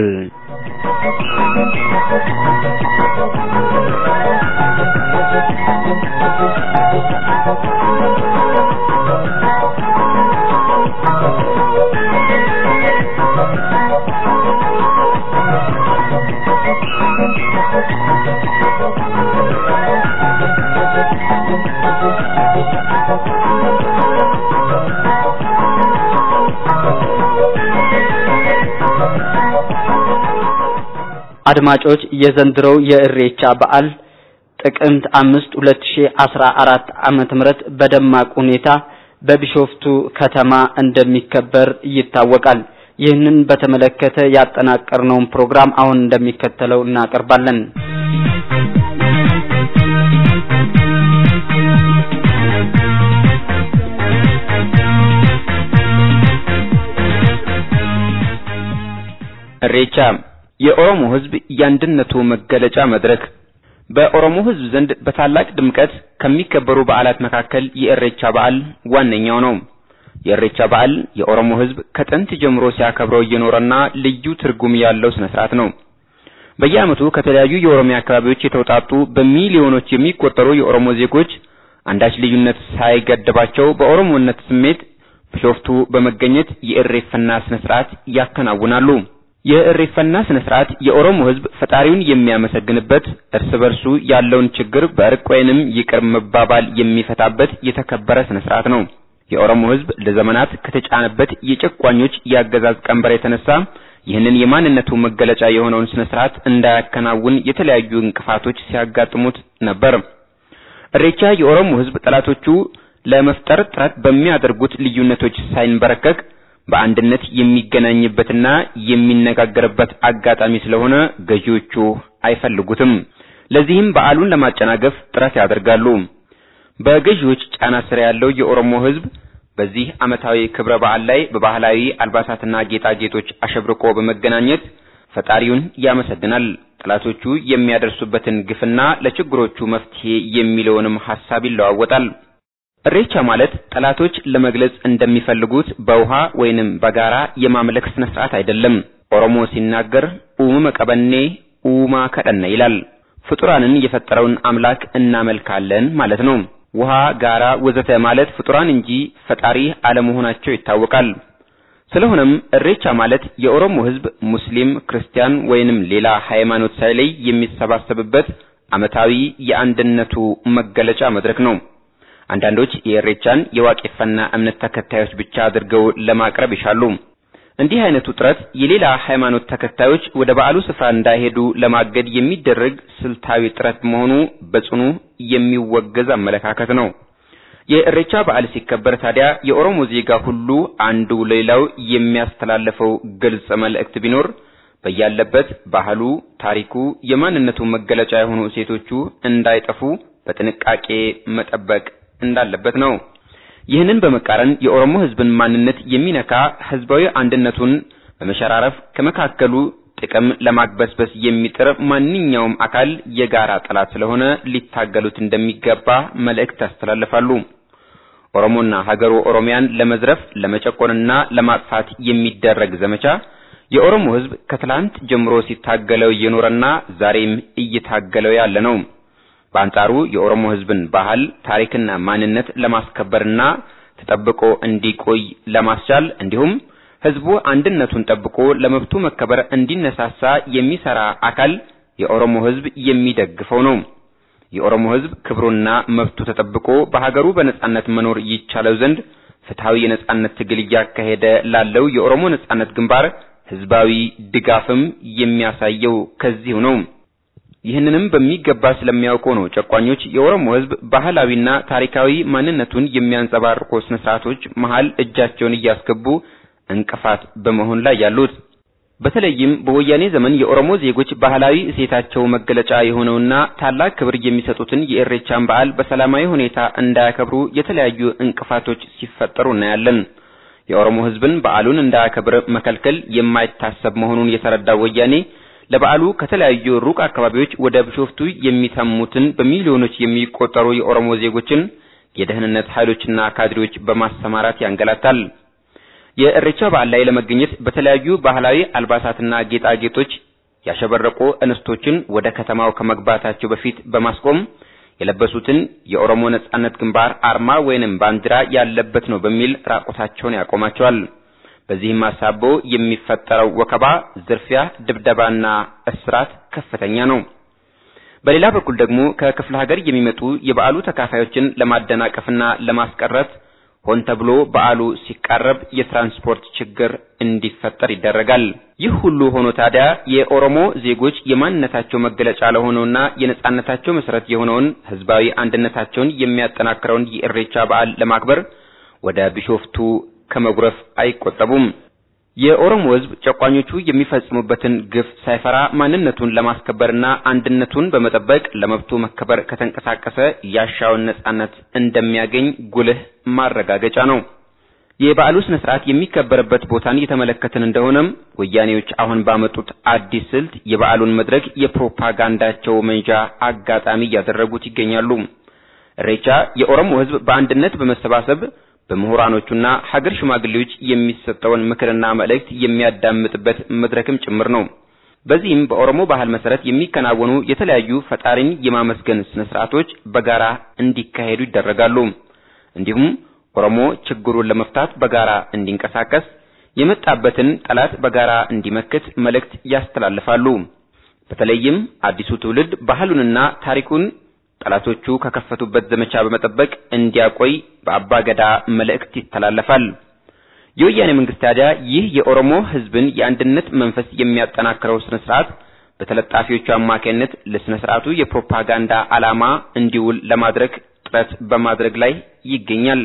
አድማጮች የዘንድሮው የእሬቻ በዓል ጥቅምት አምስት ሁለት ሺ አስራ አራት ዓመተ ምህረት በደማቅ ሁኔታ በቢሾፍቱ ከተማ እንደሚከበር ይታወቃል። ይህንን በተመለከተ ያጠናቀርነውን ፕሮግራም አሁን እንደሚከተለው እናቀርባለን። እሬቻ የኦሮሞ ሕዝብ የአንድነቱ መገለጫ መድረክ በኦሮሞ ሕዝብ ዘንድ በታላቅ ድምቀት ከሚከበሩ በዓላት መካከል የእሬቻ በዓል ዋነኛው ነው። የእሬቻ በዓል የኦሮሞ ሕዝብ ከጥንት ጀምሮ ሲያከብረው እየኖረና ልዩ ትርጉም ያለው ስነ ስርዓት ነው። በየዓመቱ ከተለያዩ የኦሮሚያ አካባቢዎች የተውጣጡ በሚሊዮኖች የሚቆጠሩ የኦሮሞ ዜጎች አንዳች ልዩነት ሳይገድባቸው በኦሮሞነት ስሜት ቢሾፍቱ በመገኘት የእሬፈና ስነ ስርዓት ያከናውናሉ። የእሬፈና ስነ ስርዓት የኦሮሞ ሕዝብ ፈጣሪውን የሚያመሰግንበት እርስ በርሱ ያለውን ችግር በእርቅ ወይንም ይቅር መባባል የሚፈታበት የተከበረ ስነ ስርዓት ነው። የኦሮሞ ሕዝብ ለዘመናት ከተጫነበት የጨቋኞች የአገዛዝ ቀንበር የተነሳ ይህንን የማንነቱ መገለጫ የሆነውን ስነ ስርዓት እንዳያከናውን የተለያዩ እንቅፋቶች ሲያጋጥሙት ነበር። እሬቻ የኦሮሞ ሕዝብ ጠላቶቹ ለመፍጠር ጥረት በሚያደርጉት ልዩነቶች ሳይንበረከክ በአንድነት የሚገናኝበትና የሚነጋገርበት አጋጣሚ ስለሆነ ገዢዎቹ አይፈልጉትም። ለዚህም በዓሉን ለማጨናገፍ ጥረት ያደርጋሉ። በገዢዎች ጫና ስር ያለው የኦሮሞ ሕዝብ በዚህ ዓመታዊ ክብረ በዓል ላይ በባህላዊ አልባሳትና ጌጣጌጦች አሸብርቆ በመገናኘት ፈጣሪውን ያመሰግናል። ጠላቶቹ የሚያደርሱበትን ግፍና ለችግሮቹ መፍትሄ የሚለውንም ሐሳብ ይለዋወጣል። እሬቻ ማለት ጠላቶች ለመግለጽ እንደሚፈልጉት በውሃ ወይንም በጋራ የማምለክ ስነ ስርዓት አይደለም። ኦሮሞ ሲናገር ኡመ ቀበኔ ኡማ ከደነ ይላል። ፍጡራንን የፈጠረውን አምላክ እናመልካለን ማለት ነው። ውሃ፣ ጋራ፣ ወዘተ ማለት ፍጡራን እንጂ ፈጣሪ አለመሆናቸው ይታወቃል። ስለሆነም እሬቻ ማለት የኦሮሞ ሕዝብ ሙስሊም፣ ክርስቲያን ወይንም ሌላ ሃይማኖት ሳይለይ የሚሰባሰብበት ዓመታዊ የአንድነቱ መገለጫ መድረክ ነው። አንዳንዶች የእሬቻን የዋቄፈና እምነት ተከታዮች ብቻ አድርገው ለማቅረብ ይሻሉ። እንዲህ አይነቱ ጥረት የሌላ ሃይማኖት ተከታዮች ወደ በዓሉ ስፍራ እንዳይሄዱ ለማገድ የሚደረግ ስልታዊ ጥረት መሆኑ በጽኑ የሚወገዝ አመለካከት ነው። የእሬቻ በዓል ሲከበር ታዲያ የኦሮሞ ዜጋ ሁሉ አንዱ ለሌላው የሚያስተላልፈው ግልጽ መልእክት ቢኖር በያለበት ባህሉ፣ ታሪኩ፣ የማንነቱ መገለጫ የሆኑ እሴቶቹ እንዳይጠፉ በጥንቃቄ መጠበቅ እንዳለበት ነው። ይህንን በመቃረን የኦሮሞ ሕዝብን ማንነት የሚነካ ሕዝባዊ አንድነቱን በመሸራረፍ ከመካከሉ ጥቅም ለማግበስበስ የሚጥር ማንኛውም አካል የጋራ ጠላት ስለሆነ ሊታገሉት እንደሚገባ መልእክት ያስተላልፋሉ። ኦሮሞና ሀገሩ ኦሮሚያን ለመዝረፍ ለመጨቆንና ለማጥፋት የሚደረግ ዘመቻ የኦሮሞ ሕዝብ ከትላንት ጀምሮ ሲታገለው የኖረና ዛሬም እየታገለው ያለ ነው። በአንጻሩ የኦሮሞ ሕዝብን ባህል፣ ታሪክና ማንነት ለማስከበርና ተጠብቆ እንዲቆይ ለማስቻል እንዲሁም ሕዝቡ አንድነቱን ጠብቆ ለመብቱ መከበር እንዲነሳሳ የሚሰራ አካል የኦሮሞ ሕዝብ የሚደግፈው ነው። የኦሮሞ ሕዝብ ክብሩና መብቱ ተጠብቆ በሀገሩ በነጻነት መኖር ይቻለው ዘንድ ፍትሐዊ የነጻነት ትግል እያካሄደ ላለው የኦሮሞ ነጻነት ግንባር ሕዝባዊ ድጋፍም የሚያሳየው ከዚሁ ነው። ይህንንም በሚገባ ስለሚያውቀው ነው ጨቋኞች የኦሮሞ ሕዝብ ባህላዊና ታሪካዊ ማንነቱን የሚያንጸባርቁ ስነ ስርዓቶች መሃል እጃቸውን እያስገቡ እንቅፋት በመሆን ላይ ያሉት። በተለይም በወያኔ ዘመን የኦሮሞ ዜጎች ባህላዊ እሴታቸው መገለጫ የሆነውና ታላቅ ክብር የሚሰጡትን የእሬቻን በዓል በሰላማዊ ሁኔታ እንዳያከብሩ የተለያዩ እንቅፋቶች ሲፈጠሩ እናያለን። የኦሮሞ ሕዝብን በዓሉን እንዳያከብር መከልከል የማይታሰብ መሆኑን የተረዳው ወያኔ ለበዓሉ ከተለያዩ ሩቅ አካባቢዎች ወደ ቢሾፍቱ የሚተሙትን በሚሊዮኖች የሚቆጠሩ የኦሮሞ ዜጎችን የደህንነት ኃይሎችና ካድሬዎች በማሰማራት ያንገላታል። የእሬቻ በዓል ላይ ለመገኘት በተለያዩ ባህላዊ አልባሳትና ጌጣጌጦች ያሸበረቁ እንስቶችን ወደ ከተማው ከመግባታቸው በፊት በማስቆም የለበሱትን የኦሮሞ ነጻነት ግንባር አርማ ወይንም ባንዲራ ያለበት ነው በሚል ራቆታቸውን ያቆማቸዋል። በዚህም አሳቦ የሚፈጠረው ወከባ፣ ዝርፊያ፣ ድብደባና እስራት ከፍተኛ ነው። በሌላ በኩል ደግሞ ከክፍለ ሀገር የሚመጡ የበዓሉ ተካፋዮችን ለማደናቀፍና ለማስቀረት ሆን ተብሎ በዓሉ ሲቃረብ የትራንስፖርት ችግር እንዲፈጠር ይደረጋል። ይህ ሁሉ ሆኖ ታዲያ የኦሮሞ ዜጎች የማንነታቸው መገለጫ ለሆነውና የነጻነታቸው መሰረት የሆነውን ህዝባዊ አንድነታቸውን የሚያጠናክረውን የእሬቻ በዓል ለማክበር ወደ ቢሾፍቱ ከመጉረፍ አይቆጠቡም። የኦሮሞ ህዝብ ጨቋኞቹ የሚፈጽሙበትን ግፍ ሳይፈራ ማንነቱን ለማስከበርና አንድነቱን በመጠበቅ ለመብቱ መከበር ከተንቀሳቀሰ ያሻውን ነጻነት እንደሚያገኝ ጉልህ ማረጋገጫ ነው። የበዓሉ ስነ ስርዓት የሚከበርበት ቦታን የተመለከትን እንደሆነም ወያኔዎች አሁን ባመጡት አዲስ ስልት የበዓሉን መድረክ የፕሮፓጋንዳቸው መንዣ አጋጣሚ እያደረጉት ይገኛሉ። እሬቻ የኦሮሞ ህዝብ በአንድነት በመሰባሰብ በምሁራኖቹና ሀገር ሽማግሌዎች የሚሰጠውን ምክርና መልእክት የሚያዳምጥበት መድረክም ጭምር ነው። በዚህም በኦሮሞ ባህል መሰረት የሚከናወኑ የተለያዩ ፈጣሪን የማመስገን ስነ ስርዓቶች በጋራ እንዲካሄዱ ይደረጋሉ። እንዲሁም ኦሮሞ ችግሩን ለመፍታት በጋራ እንዲንቀሳቀስ፣ የመጣበትን ጠላት በጋራ እንዲመክት መልእክት ያስተላልፋሉ። በተለይም አዲሱ ትውልድ ባህሉንና ታሪኩን ጠላቶቹ ከከፈቱበት ዘመቻ በመጠበቅ እንዲያቆይ በአባገዳ መልእክት ይተላለፋል። የወያኔ መንግስት ታዲያ ይህ የኦሮሞ ህዝብን የአንድነት መንፈስ የሚያጠናክረው ስነ ስርዓት በተለጣፊዎቹ አማካይነት ለስነ ስርዓቱ የፕሮፓጋንዳ ዓላማ እንዲውል ለማድረግ ጥረት በማድረግ ላይ ይገኛል።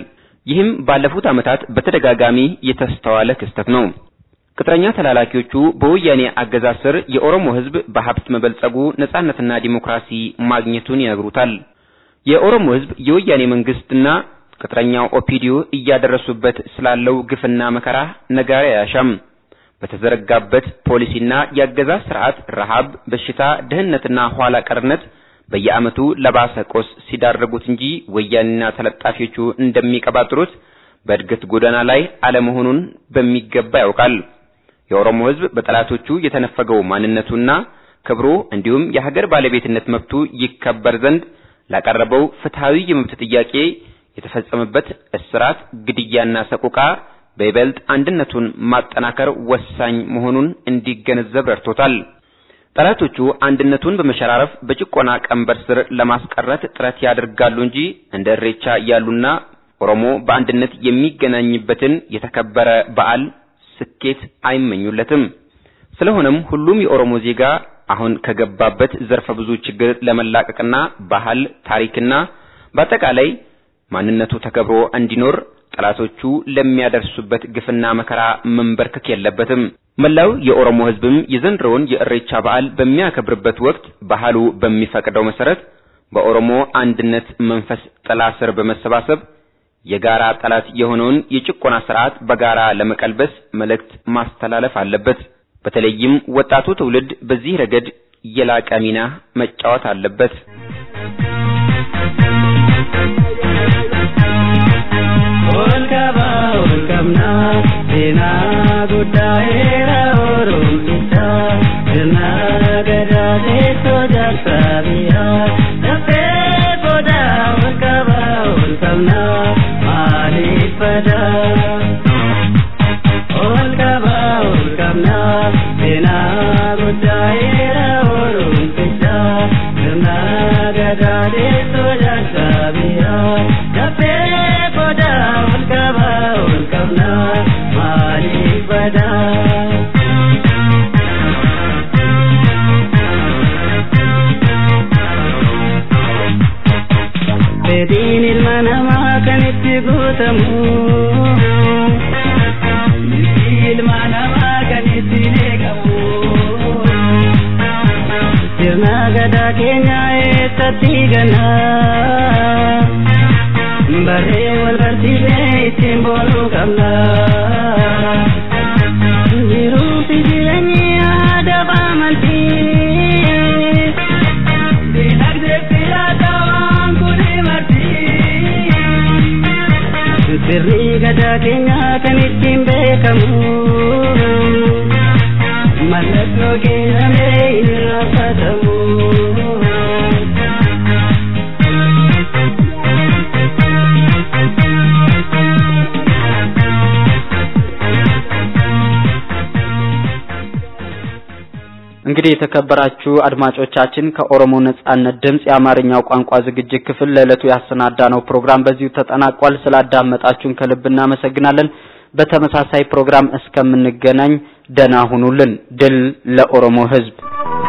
ይህም ባለፉት ዓመታት በተደጋጋሚ የተስተዋለ ክስተት ነው። ቅጥረኛ ተላላኪዎቹ በወያኔ አገዛዝ ስር የኦሮሞ ሕዝብ በሀብት መበልጸጉ ነጻነትና ዲሞክራሲ ማግኘቱን ይነግሩታል። የኦሮሞ ሕዝብ የወያኔ መንግስትና ቅጥረኛው ኦፒዲዮ እያደረሱበት ስላለው ግፍና መከራ ነጋሪ አያሻም። በተዘረጋበት ፖሊሲና የአገዛዝ ስርዓት ረሃብ፣ በሽታ፣ ድህነትና ኋላ ቀርነት በየዓመቱ ለባሰ ቆስ ሲዳረጉት እንጂ ወያኔና ተለጣፊዎቹ እንደሚቀባጥሩት በእድገት ጎዳና ላይ አለመሆኑን በሚገባ ያውቃል። የኦሮሞ ሕዝብ በጠላቶቹ የተነፈገው ማንነቱና ክብሩ እንዲሁም የሀገር ባለቤትነት መብቱ ይከበር ዘንድ ላቀረበው ፍትሃዊ የመብት ጥያቄ የተፈጸመበት እስራት፣ ግድያና ሰቆቃ በይበልጥ አንድነቱን ማጠናከር ወሳኝ መሆኑን እንዲገነዘብ ረድቶታል። ጠላቶቹ አንድነቱን በመሸራረፍ በጭቆና ቀንበር ስር ለማስቀረት ጥረት ያደርጋሉ እንጂ እንደ እሬቻ ያሉና ኦሮሞ በአንድነት የሚገናኝበትን የተከበረ በዓል ስኬት አይመኙለትም። ስለሆነም ሁሉም የኦሮሞ ዜጋ አሁን ከገባበት ዘርፈ ብዙ ችግር ለመላቀቅና ባህል፣ ታሪክና በአጠቃላይ ማንነቱ ተከብሮ እንዲኖር ጠላቶቹ ለሚያደርሱበት ግፍና መከራ መንበርከክ የለበትም። መላው የኦሮሞ ሕዝብም የዘንድሮውን የእሬቻ በዓል በሚያከብርበት ወቅት ባህሉ በሚፈቅደው መሰረት በኦሮሞ አንድነት መንፈስ ጥላ ስር በመሰባሰብ የጋራ ጠላት የሆነውን የጭቆና ስርዓት በጋራ ለመቀልበስ መልእክት ማስተላለፍ አለበት። በተለይም ወጣቱ ትውልድ በዚህ ረገድ የላቀ ሚና መጫወት አለበት። Fedhiin ilma namaa kan itti guutamu. Ilma namaa kan itti eegamu. Sirna gadaa keenya eessatti ganna. Barree wal barsiisee ittiin boonuu qabna. Jiruu fi jireenyi aadaa baamaltii. Dinagdee fi aadaa kuni marti. Sirri gadaa keenya kan ittiin beekamu. Mallattoo keenya mee hin raffatamu. እንግዲህ የተከበራችሁ አድማጮቻችን ከኦሮሞ ነጻነት ድምጽ የአማርኛው ቋንቋ ዝግጅት ክፍል ለዕለቱ ያሰናዳነው ፕሮግራም በዚሁ ተጠናቋል። ስላዳመጣችሁን ከልብ እናመሰግናለን። በተመሳሳይ ፕሮግራም እስከምንገናኝ ደህና ሁኑልን። ድል ለኦሮሞ ሕዝብ!